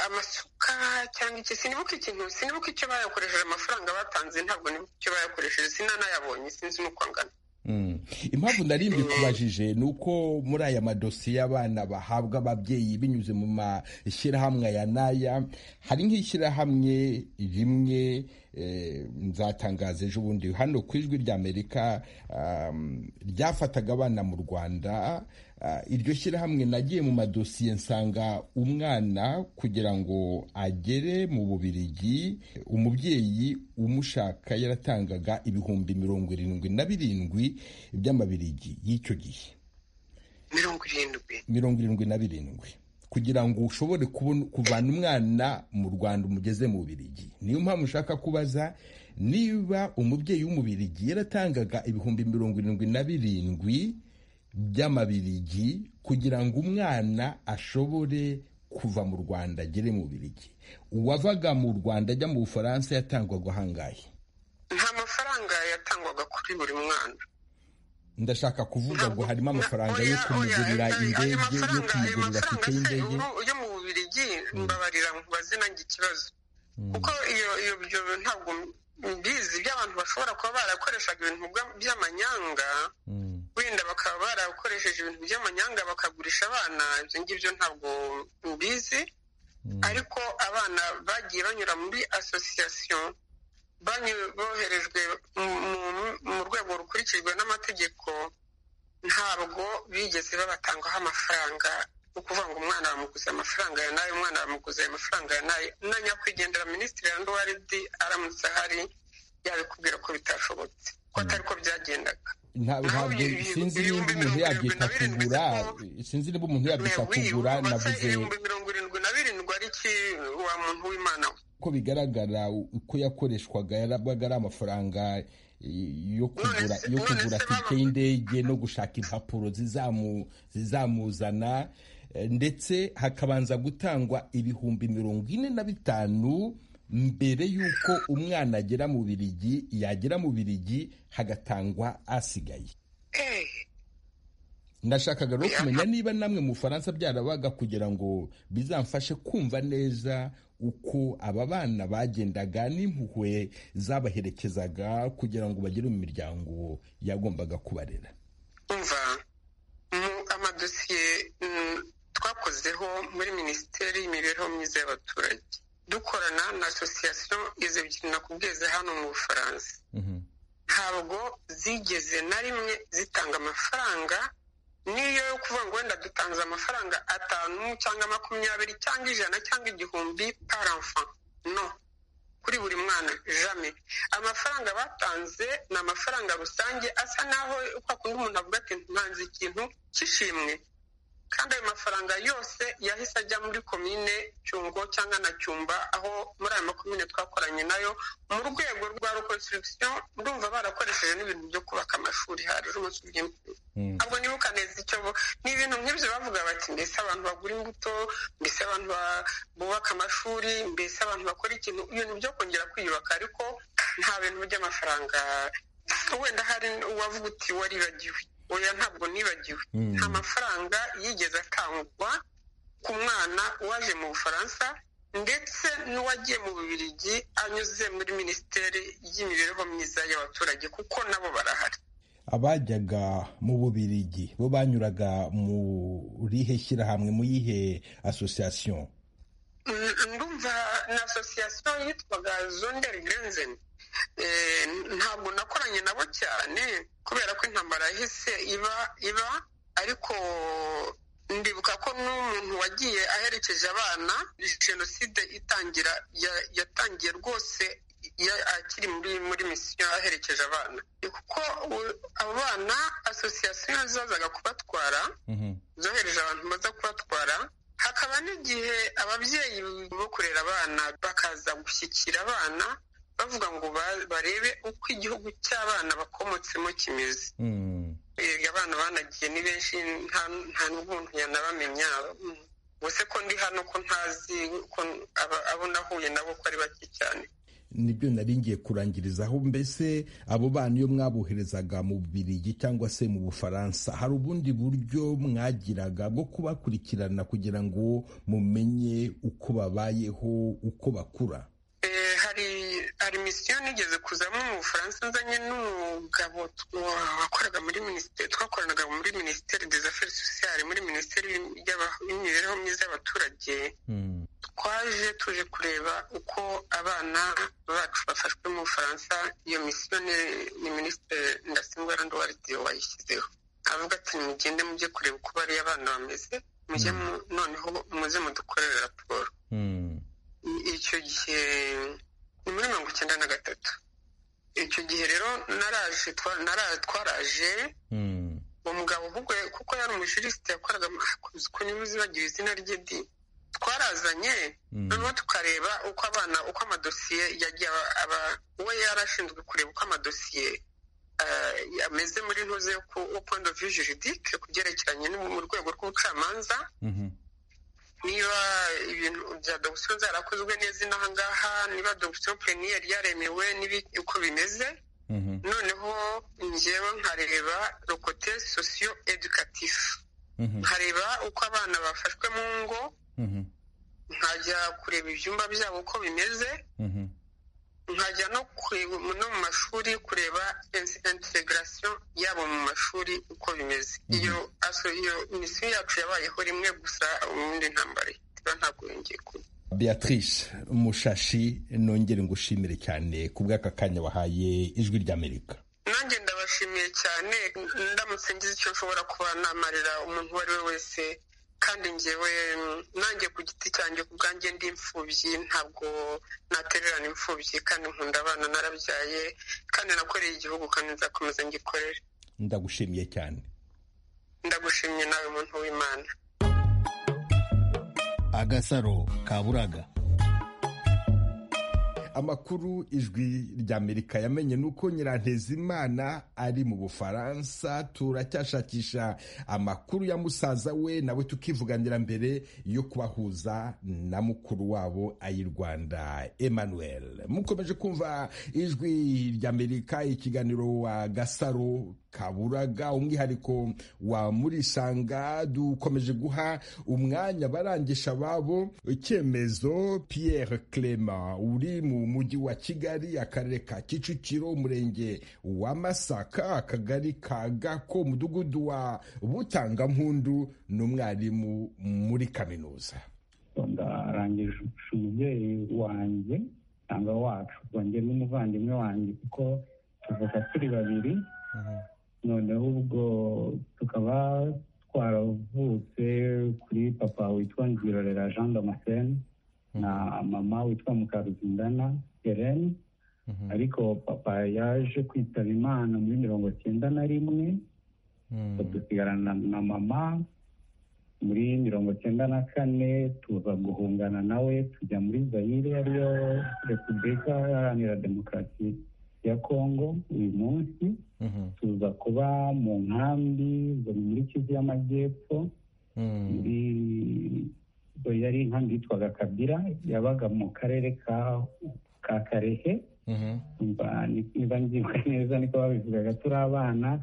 amasuka cyangwa iki sinibuka ikintu sinibuka icyo bayakoresheje amafaranga batanze ntabwo nibuka icyo bayakoresheje sinanayabonye sinzi n'uko angana impamvu nari mbikubajije ni uko muri aya madosiye abana bahabwa ababyeyi binyuze mu mashyirahamwe ya n'aya hari nk'ishyirahamwe rimwe nzatangaza ejo bundi hano ku ijwi ry'amerika ryafataga abana mu rwanda iryo shyirahamwe nagiye mu madosiye nsanga umwana kugira ngo agere mu bubirigi umubyeyi umushaka yaratangaga ibihumbi mirongo irindwi na birindwi by'amabirigi y'icyo gihe mirongo irindwi na birindwi kugira ngo ushobore kuvana umwana mu rwanda umugeze mu bubirigi niyo mpamvu ushaka kubaza niba umubyeyi w'umubirigi yaratangaga ibihumbi mirongo irindwi na birindwi by'amabirigi kugira ngo umwana ashobore kuva mu rwanda agere mu birigi uwavaga mu rwanda ajya mu bufaransa yatangwaga ahangahe nta mafaranga yatangwaga kuri buri mwana ndashaka kuvuga ngo harimo amafaranga yo kumugurira indege yo kumugurira tike y'indege yo mu bubirigi mbabarira mubaze nange ikibazo kuko iyo ibyo ntabwo mbizi by'abantu bashobora kuba barakoreshaga ibintu by'amanyanga wenda bakaba barakoresheje ibintu by'amanyanga bakagurisha abana ibyo ngibyo ntabwo mbizi ariko abana bagiye banyura muri asosiyasiyo boherejwe mu rwego rukurikijwe n'amategeko ntabwo bigeze babatangaho amafaranga ni ukuvuga ngo umwana bamuguze amafaranga ya nayo umwana bamuguze amafaranga ya nayo na nyakwigendera minisitiri wanduwaridi aramutse ahari yabikubwira ko bitashobotse ko atari ko byagendaga ntabwo sinzi niba umuntu yabyita kugura sinzi niba umuntu yabyita kugura navuze ibihumbi mirongo irindwi na birindwi ari iki wa muntu w'imana we uko bigaragara uko yakoreshwaga yarabaga ari amafaranga yo kugura yo kugura tike y'indege no gushaka impapuro zizamuzana ndetse hakabanza gutangwa ibihumbi mirongo ine na bitanu mbere y'uko umwana agera mu birigi yagera mu birigi hagatangwa asigaye ndashakaga rero kumenya niba namwe mu bufaransa byarabaga kugira ngo bizamfashe kumva neza uko aba bana bagendaga n'impuhwe zabaherekezaga kugira ngo bagere mu miryango yagombaga kubarera umva mu amadosiye twakozeho muri minisiteri y'imibereho myiza y'abaturage dukorana na asosiyasiyo izo ebyiri nakubwize hano mu bufaransa ntabwo zigeze na rimwe zitanga amafaranga niyo yo kuvuga ngo wenda dutanze amafaranga atanu cyangwa makumyabiri cyangwa ijana cyangwa igihumbi paramfa no kuri buri mwana jame amafaranga batanze ni amafaranga rusange asa naho kwa kundi umuntu avuga ati ntanze ikintu cy'ishimwe kandi ayo mafaranga yose yahise ajya muri komine cyungo cyangwa na cyumba aho muri ayo makomine twakoranye nayo mu rwego rwa reconstruction ndumva barakoresheje n'ibintu byo kubaka amashuri haje umunsi by'imvura ntabwo nibuka neza icyo ni ibintu nk'ibyo bavuga bati mbese abantu bagura imbuto mbese abantu bubaka amashuri mbese abantu bakora ikintu ibintu byo kongera kwiyubaka ariko nta bintu by'amafaranga wenda hari uwavuga uti waribagiwe oya ntabwo nibagiwe nta mafaranga yigeze atangwa ku mwana waje mu bufaransa ndetse n'uwagiye mu bubirigi anyuze muri minisiteri y'imibereho myiza y'abaturage kuko nabo barahari abajyaga mu bubirigi bo banyuraga rihe shyirahamwe mu yihe asosiyasiyo ndumva na asosiyasiyo yitwaga zonderi gerenzeni ntabwo nakoranye nabo cyane kubera ko intambara yahise iba iba ariko ndibuka ko n'umuntu wagiye aherekeje abana jenoside itangira yatangiye rwose akiri muri muri misiyo aherekeje abana kuko abo bana asosiyasiyo zazaga kubatwara zohereje abantu baza kubatwara hakaba n'igihe ababyeyi bo kurera abana bakaza gushyikira abana bavuga ngo barebe uko igihugu cy'abana bakomotsemo kimeze abana banagiye ni benshi nta n'ubuntu yanabamenya gusa ko ndi hano ko ntazi ko abo nahuye nabo ko ari bake cyane nibyo nari ngiye kurangirizaho mbese abo bana iyo mwaboherezaga mu Bubiligi cyangwa se mu Bufaransa hari ubundi buryo mwagiraga bwo kubakurikirana kugira ngo mumenye uko babayeho uko bakura hari misiyo nigeze kuzamo mu bufaransa nzanye n'umugabo wakoraga muri minisiteri twakoranaga muri minisiteri des affaires sociales muri minisiteri y'imibereho myiza y'abaturage twaje tuje kureba uko abana bacu bafashwe mu bufaransa iyo misiyo ni minisitiri ndasingwa randuwaridi wayishyizeho avuga ati mugende mujye kureba uko bariya abana bameze mujye noneho muze mudukorere raporo icyo gihe ni muri mirongo icyenda na gatatu icyo gihe rero naraje twaraje uwo mugabo kuko yari umujirisite yakoraga ku niba uzibagira izina rye di twarazanye noneho tukareba uko abana uko amadosiye yagiye aba uwo yari ashinzwe kureba uko amadosiye ameze muri ntuze yo point of view juridique ku byerekeranye mu rwego rw'ubucamanza niba ibintu bya dogisiyo zarakozwe neza inaha ngaha niba dogisiyo peniyeri yaremewe uko bimeze noneho ngewe nkareba rokote sosiyo edukatifu nkareba uko abana bafashwe mu ngo nkajya kureba ibyumba byabo uko bimeze nkajya no mu mashuri kureba integarasiyo yabo mu mashuri uko bimeze iyo iyo misiyo yacu yabayeho rimwe gusa ubundi ntambara iba ntabwo yongeye kuba beatrice mushashi nongere ngushimire cyane ku bw'aka kanya wahaye ijwi ry'amerika nanjye ndabashimiye cyane ndamutse ngize icyo nshobora kuba namarira umuntu uwo ari we wese kandi ngewe nanjye ku giti cyanjye ku bwanjye ndi imfubyi ntabwo natererana imfubyi kandi nkunda abana narabyaye kandi nakoreye igihugu kandi nzakomeza ngikorere ndagushimiye cyane ndagushimye nawe muntu w'imana agasaro kaburaga amakuru ijwi ry'amerika yamenye ni uko nyirantezimana ari mu bufaransa turacyashakisha amakuru ya musaza we nawe tukivuganira mbere yo kubahuza na mukuru wabo ayi rwanda emmanuel mukomeje kumva ijwi ry'amerika ikiganiro wa gasaro kaburaga umwihariko wa murisanga dukomeje guha umwanya barangisha ababo icyemezo pierre clement uri mu mujyi wa kigali akarere ka kicukiro umurenge wa masaka akagari ka gako umudugudu wa butangampundu ni umwarimu muri kaminuza ndarangije umubyeyi wanjye cyangwa wacu wanjye n'umuvandimwe wanjye kuko tuvuka turi babiri noneho ubwo tukaba twaravutse kuri papa witwa ngirorera jean damascene na mama witwa mukaruzindana herene ariko papa yaje kwitaba imana muri mirongo icyenda na rimwe dusigarana na mama muri mirongo icyenda na kane tuza guhungana nawe tujya muri zayire ariyo repubulika iharanira demokarasi ya kongo uyu munsi tuza kuba mu nkambi zo muri kivu y'amajyepfo muri yari inkambi yitwaga kabira yabaga mu karere ka karehe niba ngibuka neza niko babivugaga turi abana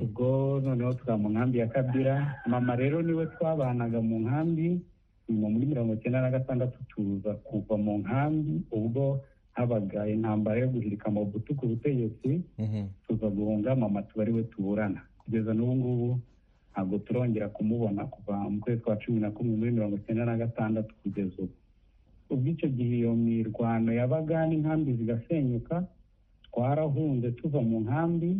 ubwo noneho tukaba mu nkambi ya kabira mama rero niwe twabanaga mu nkambi nyuma muri mirongo icyenda na gatandatu tuza kuva mu nkambi ubwo habaga intambara yo guhirika amabutu ku butegetsi tuza guhunga mama tuba ari we tuburana kugeza n'ubu ngubu ntabwo turongera kumubona kuva mu kwezi kwa cumi na kumwe muri mirongo icyenda na gatandatu kugeza ubu ubwo icyo gihe iyo mirwano yabaga n'inkambi zigasenyuka twarahunze tuva mu nkambi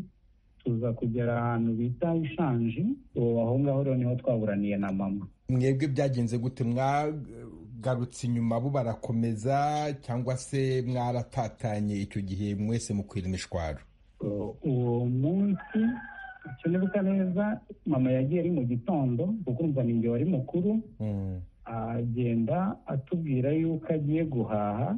tuza kugera ahantu bita ishanji aho ngaho rero niho twaburaniye na mama mwebwe byagenze gute mwagarutse inyuma bo barakomeza cyangwa se mwaratatanye icyo gihe mwese mukwira imishwaro uwo munsi nibuka neza mama yagiye ari mu gitondo ukumva ni igihe wari mukuru agenda atubwira yuko agiye guhaha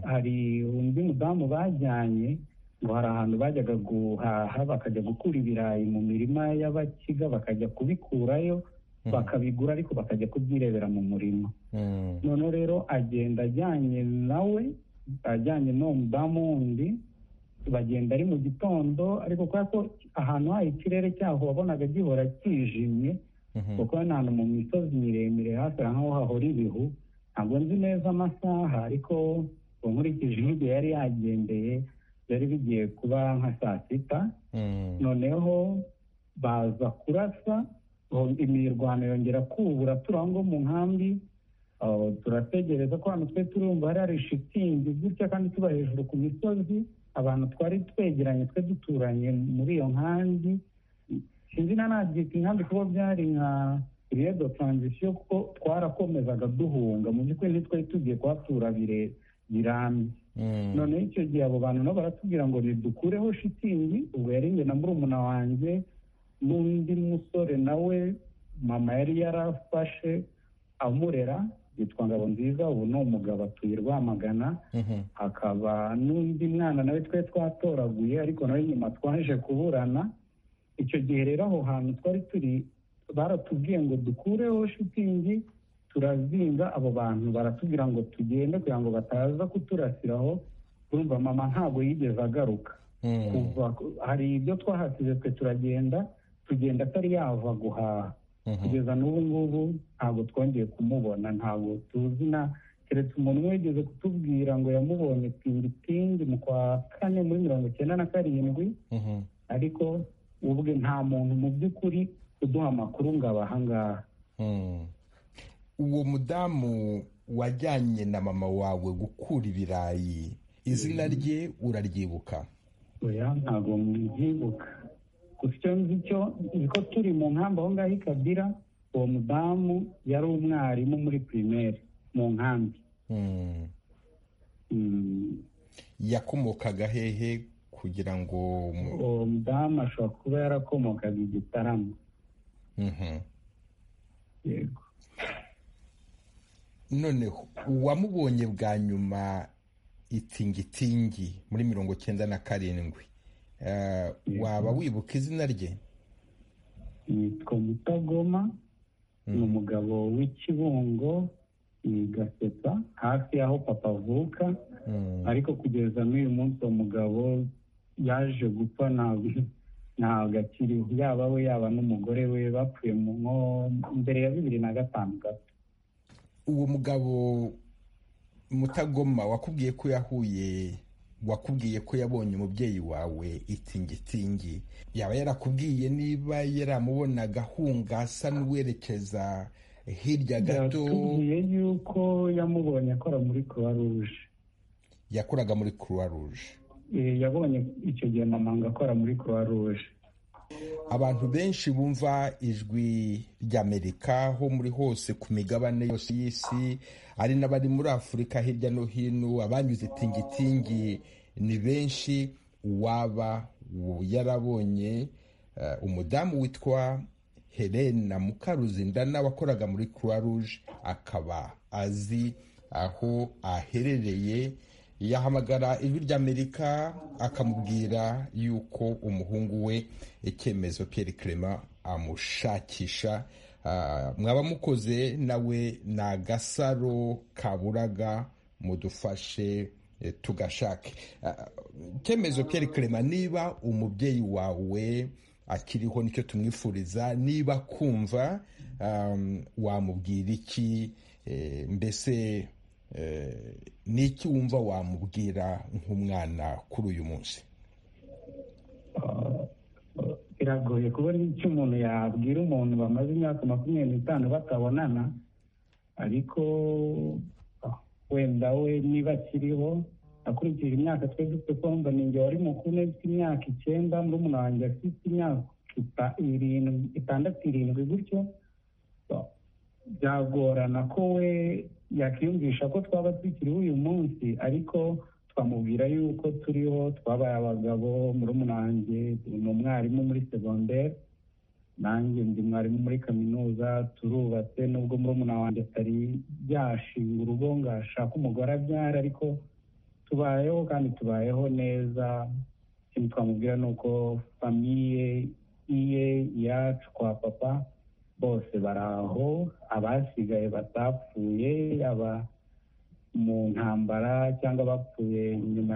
hari undi mudamu bajyanye ngo hari ahantu bajyaga guhaha bakajya gukura ibirayi mu mirima y'abakiga bakajya kubikurayo bakabigura ariko bakajya kubyirebera mu murima noneho rero agenda ajyanye nawe ajyanye n'uwo mudamu wundi bagenda ari mu gitondo ariko kubera ko ahantu hari ikirere cyaho wabonaga gihora kijimye kuko ni ahantu mu misozi miremire hafi nk'aho hahora ibihu ntabwo nzi neza amasaha ariko nkurikije n'igihe yari yagendeye byari bigiye kuba nka saa sita noneho baza kurasa imirwano yongera kubura turi aho ngaho mu nkambi turategereza ko hano twe turumva hari hari shitingi gutya kandi tuba hejuru ku misozi abantu twari twegeranye twe duturanye muri iyo nkambi sinzi na nabyita inkambi kuba byari nka redo taranzisiyo kuko twarakomezaga duhunga mu by'ukuri ntitwari tugiye kuhatura birambye noneho icyo gihe abo bantu nabo baratubwira ngo ridukureho shitingi ubwo yari njye na murumuna wanjye n'undi musore nawe mama yari yarafashe amurera yitwa ngabo nziza ubu ni umugabo atuye rwamagana hakaba n'undi mwana nawe twe twatoraguye ariko nawe nyuma twaje kuburana icyo gihe rero aho hantu twari turi baratubwiye ngo dukureho shitingi turazinga abo bantu baratubwira ngo tugende kugira ngo bataza kuturasiraho urumva mama ntabwo yigeze agaruka kuva hari ibyo twahasize twe turagenda tugenda atari yava guhaha kugeza n'ubu ngubu ntabwo twongeye kumubona ntabwo tuzi na keretse umuntu wigeze kutubwira ngo yamubonye pingipingi mu kwa kane muri mirongo icyenda na karindwi ariko ubwe nta muntu mu by'ukuri uduha amakuru ngo abaha ngaha uwo mudamu wajyanye na mama wawe gukura ibirayi izina rye uraryibuka oya ntabwo mbyibuka gusa icyo nzi cyo niko turi mu nkambi aho ngaho i kabira uwo mudamu yari umwarimu muri pirimeri mu nkambi yakomokaga hehe kugira ngo uwo mudamu ashobora kuba yarakomokaga igitaramo yego noneho uwamubonye bwa nyuma itingitingi muri mirongo icyenda na karindwi waba wibuka izina rye yitwa mutagoma ni umugabo w'ikibungo gasetsa hafi y'aho papa avuka ariko kugeza n'uyu munsi uwo mugabo yaje gupfa ntabwo akiriho yaba we yaba n'umugore we bapfuye nko mbere ya bibiri na gatanu gato uwo mugabo mutagoma wakubwiye ko yahuye wakubwiye ko yabonye umubyeyi wawe itingitingi yaba yarakubwiye niba yaramubonaga ahunga asa n'uwerekeza hirya gato yatubwiye yuko yamubonye akora muri croix rouge yakoraga muri croix rouge yabonye icyo gihe mama akora muri croix rouge abantu benshi bumva ijwi ry'amerika ho muri hose ku migabane yose y'isi ari n'abari muri afurika hirya no hino abanyuze tingitingi ni benshi waba yarabonye umudamu witwa helena mukaruzindana wakoraga muri croix rouge akaba azi aho aherereye yahamagara ijwi ry'amerika akamubwira yuko umuhungu we icyemezo Pierre Clement amushakisha mwaba mukoze nawe ni agasaro kaburaga mudufashe tugashake icyemezo Pierre Clement niba umubyeyi wawe akiriho nicyo tumwifuriza niba kumva wamubwira iki mbese ni iki wumva wamubwira nk'umwana kuri uyu munsi biragoye kubona icyo umuntu yabwira umuntu bamaze imyaka makumyabiri n'itanu batabonana ariko wenda we niba akiriho akurikije imyaka twe dufite kumva ni igihe wari mukuru ufite imyaka icyenda murumuna wanjye afite imyaka itandatu irindwi gutyo byagorana ko we yakwiyumvisha ko twaba tukiriho uyu munsi ariko twamubwira yuko turiho twabaye abagabo murumuna wanjye ni umwarimu muri segonderi nanjye ndi mwarimu muri kaminuza turubatse nubwo murumuna wanjye atari yashinga urugo ngo ashake umugore abyara ariko tubayeho kandi tubayeho neza ikintu twamubwira ni uko famiye iye iyacu kwa papa bose bari aho abasigaye batapfuye mu ntambara cyangwa abapfuye nyuma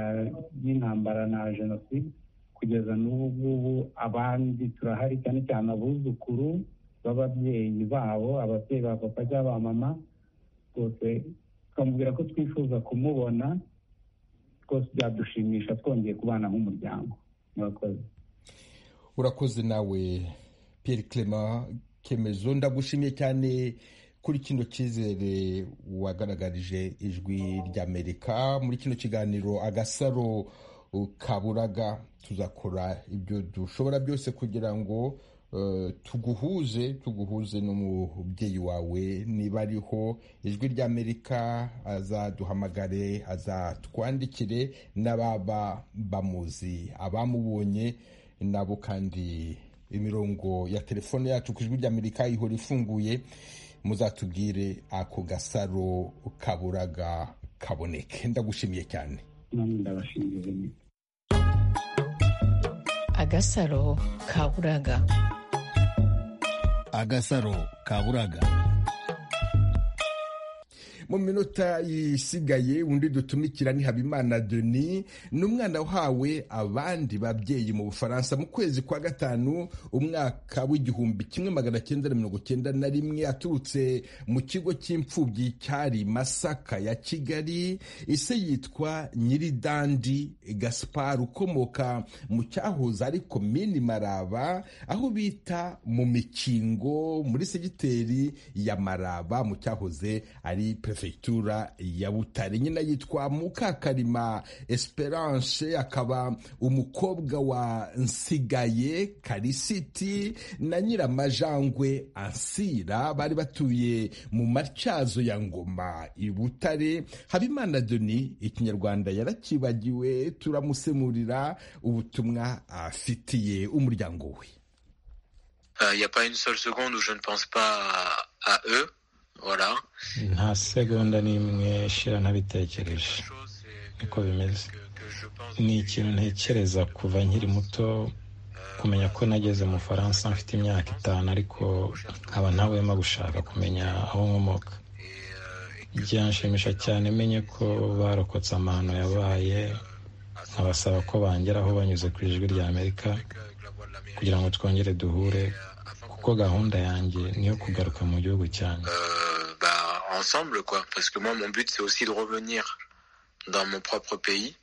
y'intambara na jenoside kugeza n'ubu ngubu abandi turahari cyane cyane abuzukuru b'ababyeyi babo ababyeyi ba papa cyangwa ba mama rwose tukamubwira ko twifuza kumubona rwose byadushimisha twongeye kubana nk'umuryango murakoze urakoze nawe Pierre Clement kemezo ndagushimiye cyane kuri kino cyizere wagaragarije ijwi ry'amerika muri kino kiganiro agasaro kaburaga tuzakora ibyo dushobora byose kugira ngo tuguhuze tuguhuze n'umubyeyi wawe niba ariho ijwi ry'amerika azaduhamagare azatwandikire n'ababa bamuzi abamubonye nabo kandi imirongo ya telefone yacu ku ijwi ry'amerika ihora ifunguye muzatubwire ako gasaro kaburaga kaboneke ndagushimiye cyane agasaro kaburaga agasaro kaburaga mu minota isigaye undi dutumikira ni habimana deni ni umwana uhawe abandi babyeyi mu bufaransa mu kwezi kwa gatanu umwaka w'igihumbi kimwe magana cyenda na mirongo cyenda na rimwe aturutse mu kigo cy'imfubyi cyari masaka ya kigali ise yitwa nyiridandi gaspar ukomoka mu cyahoze ari komini maraba aho bita mu mikingo muri segiteri ya maraba mu cyahoze ari perezida prefegitura ya butare nyina yitwa mukakarima esperance akaba umukobwa wa nsigaye karisiti na nyiramajangwe ansira bari batuye mu matyazo ya ngoma i butare habimana doni ikinyarwanda yarakibagiwe turamusemurira ubutumwa afitiye umuryango we Il n'y a pas une seule seconde où je ne pense pas à eux. nta segonda n'imwe shira ntabitekereje niko bimeze ni ikintu ntekereza kuva nkiri muto kumenya ko nageze mu faransa mfite imyaka itanu ariko nkaba ntawema gushaka kumenya aho nkomoka byanshimisha cyane menye ko barokotse amahano yabaye nkabasaba ko bangeraho banyuze ku ijwi rya amerika kugira ngo twongere duhure kuko gahunda yanjye niyo kugaruka mu gihugu cyanjye ensemble, quoi. Parce que moi, mon but, c'est aussi de revenir dans mon propre pays.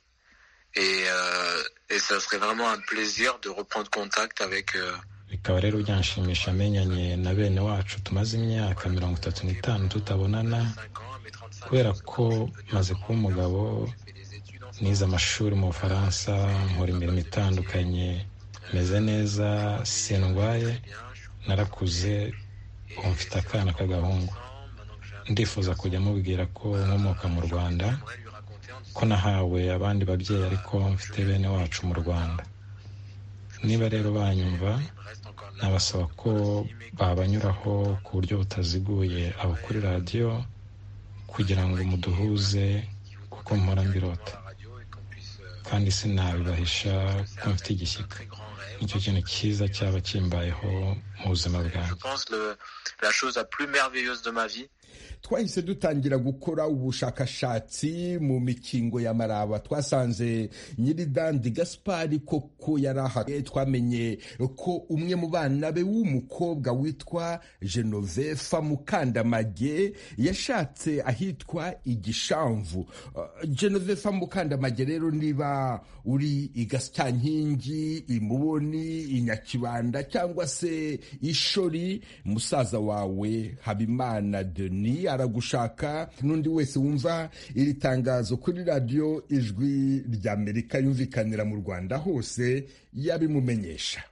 Et, euh, et ça serait vraiment un plaisir de reprendre contact avec. Euh, bikaba rero byanshimisha menyanye na bene wacu tumaze imyaka mirongo itatu n'itanu tutabonana kubera ko maze kuba umugabo nize amashuri mu bufaransa nkora imirimo itandukanye meze neza sindwaye narakuze ubu mfite akana k'agahungu ndifuza kujya mubwira ko nkomoka mu rwanda ko nahawe abandi babyeyi ariko mfite bene wacu mu rwanda niba rero banyumva nabasaba ko babanyuraho ku buryo butaziguye abo kuri radiyo kugira ngo muduhuze kuko mpora mbirota kandi sinabibahisha ko mfite igishyika nicyo kintu cyiza cyaba kimbayeho mu buzima bwanjye twahise dutangira gukora ubushakashatsi mu mikingo ya maraba twasanze nyiridandi gaspari koko yari aha twamenye ko umwe mu bana be w'umukobwa witwa genovefa mukandamage yashatse ahitwa igishamvu genovefa mukandamage rero niba uri i gasyankingi imuboni inyakibanda cyangwa se ishori musaza wawe habimana deni aragushaka n'undi wese wumva iri tangazo kuri radiyo ijwi ry'amerika yumvikanira mu rwanda hose yabimumenyesha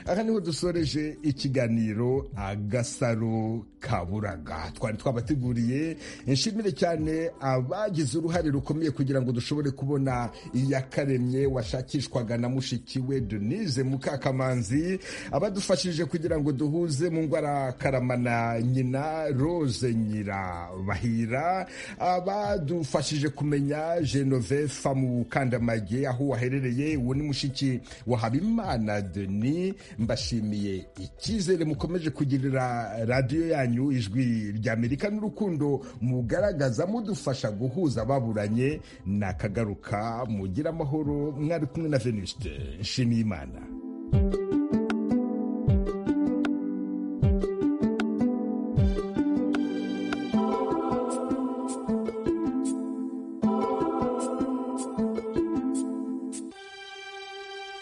aha niho dusoreje ikiganiro agasaro kaburaga twari twabateguriye nshimire cyane abagize uruhare rukomeye kugira ngo dushobore kubona iyakaremye washakishwaga na mushiki we denise mukakamanzi abadufashije kugira ngo duhuze mu ngwara karamana nyina rose nyirabahira abadufashije kumenya genovefa mu kandamage aho waherereye uwo ni mushiki wa habimana denis mbashimiye icyizere mukomeje kugirira radiyo yanyu ijwi ry'amerika n'urukundo mugaragaza mudufasha guhuza ababuranye nakagaruka mugira amahoro mwari kumwe na venuste nshimiyimana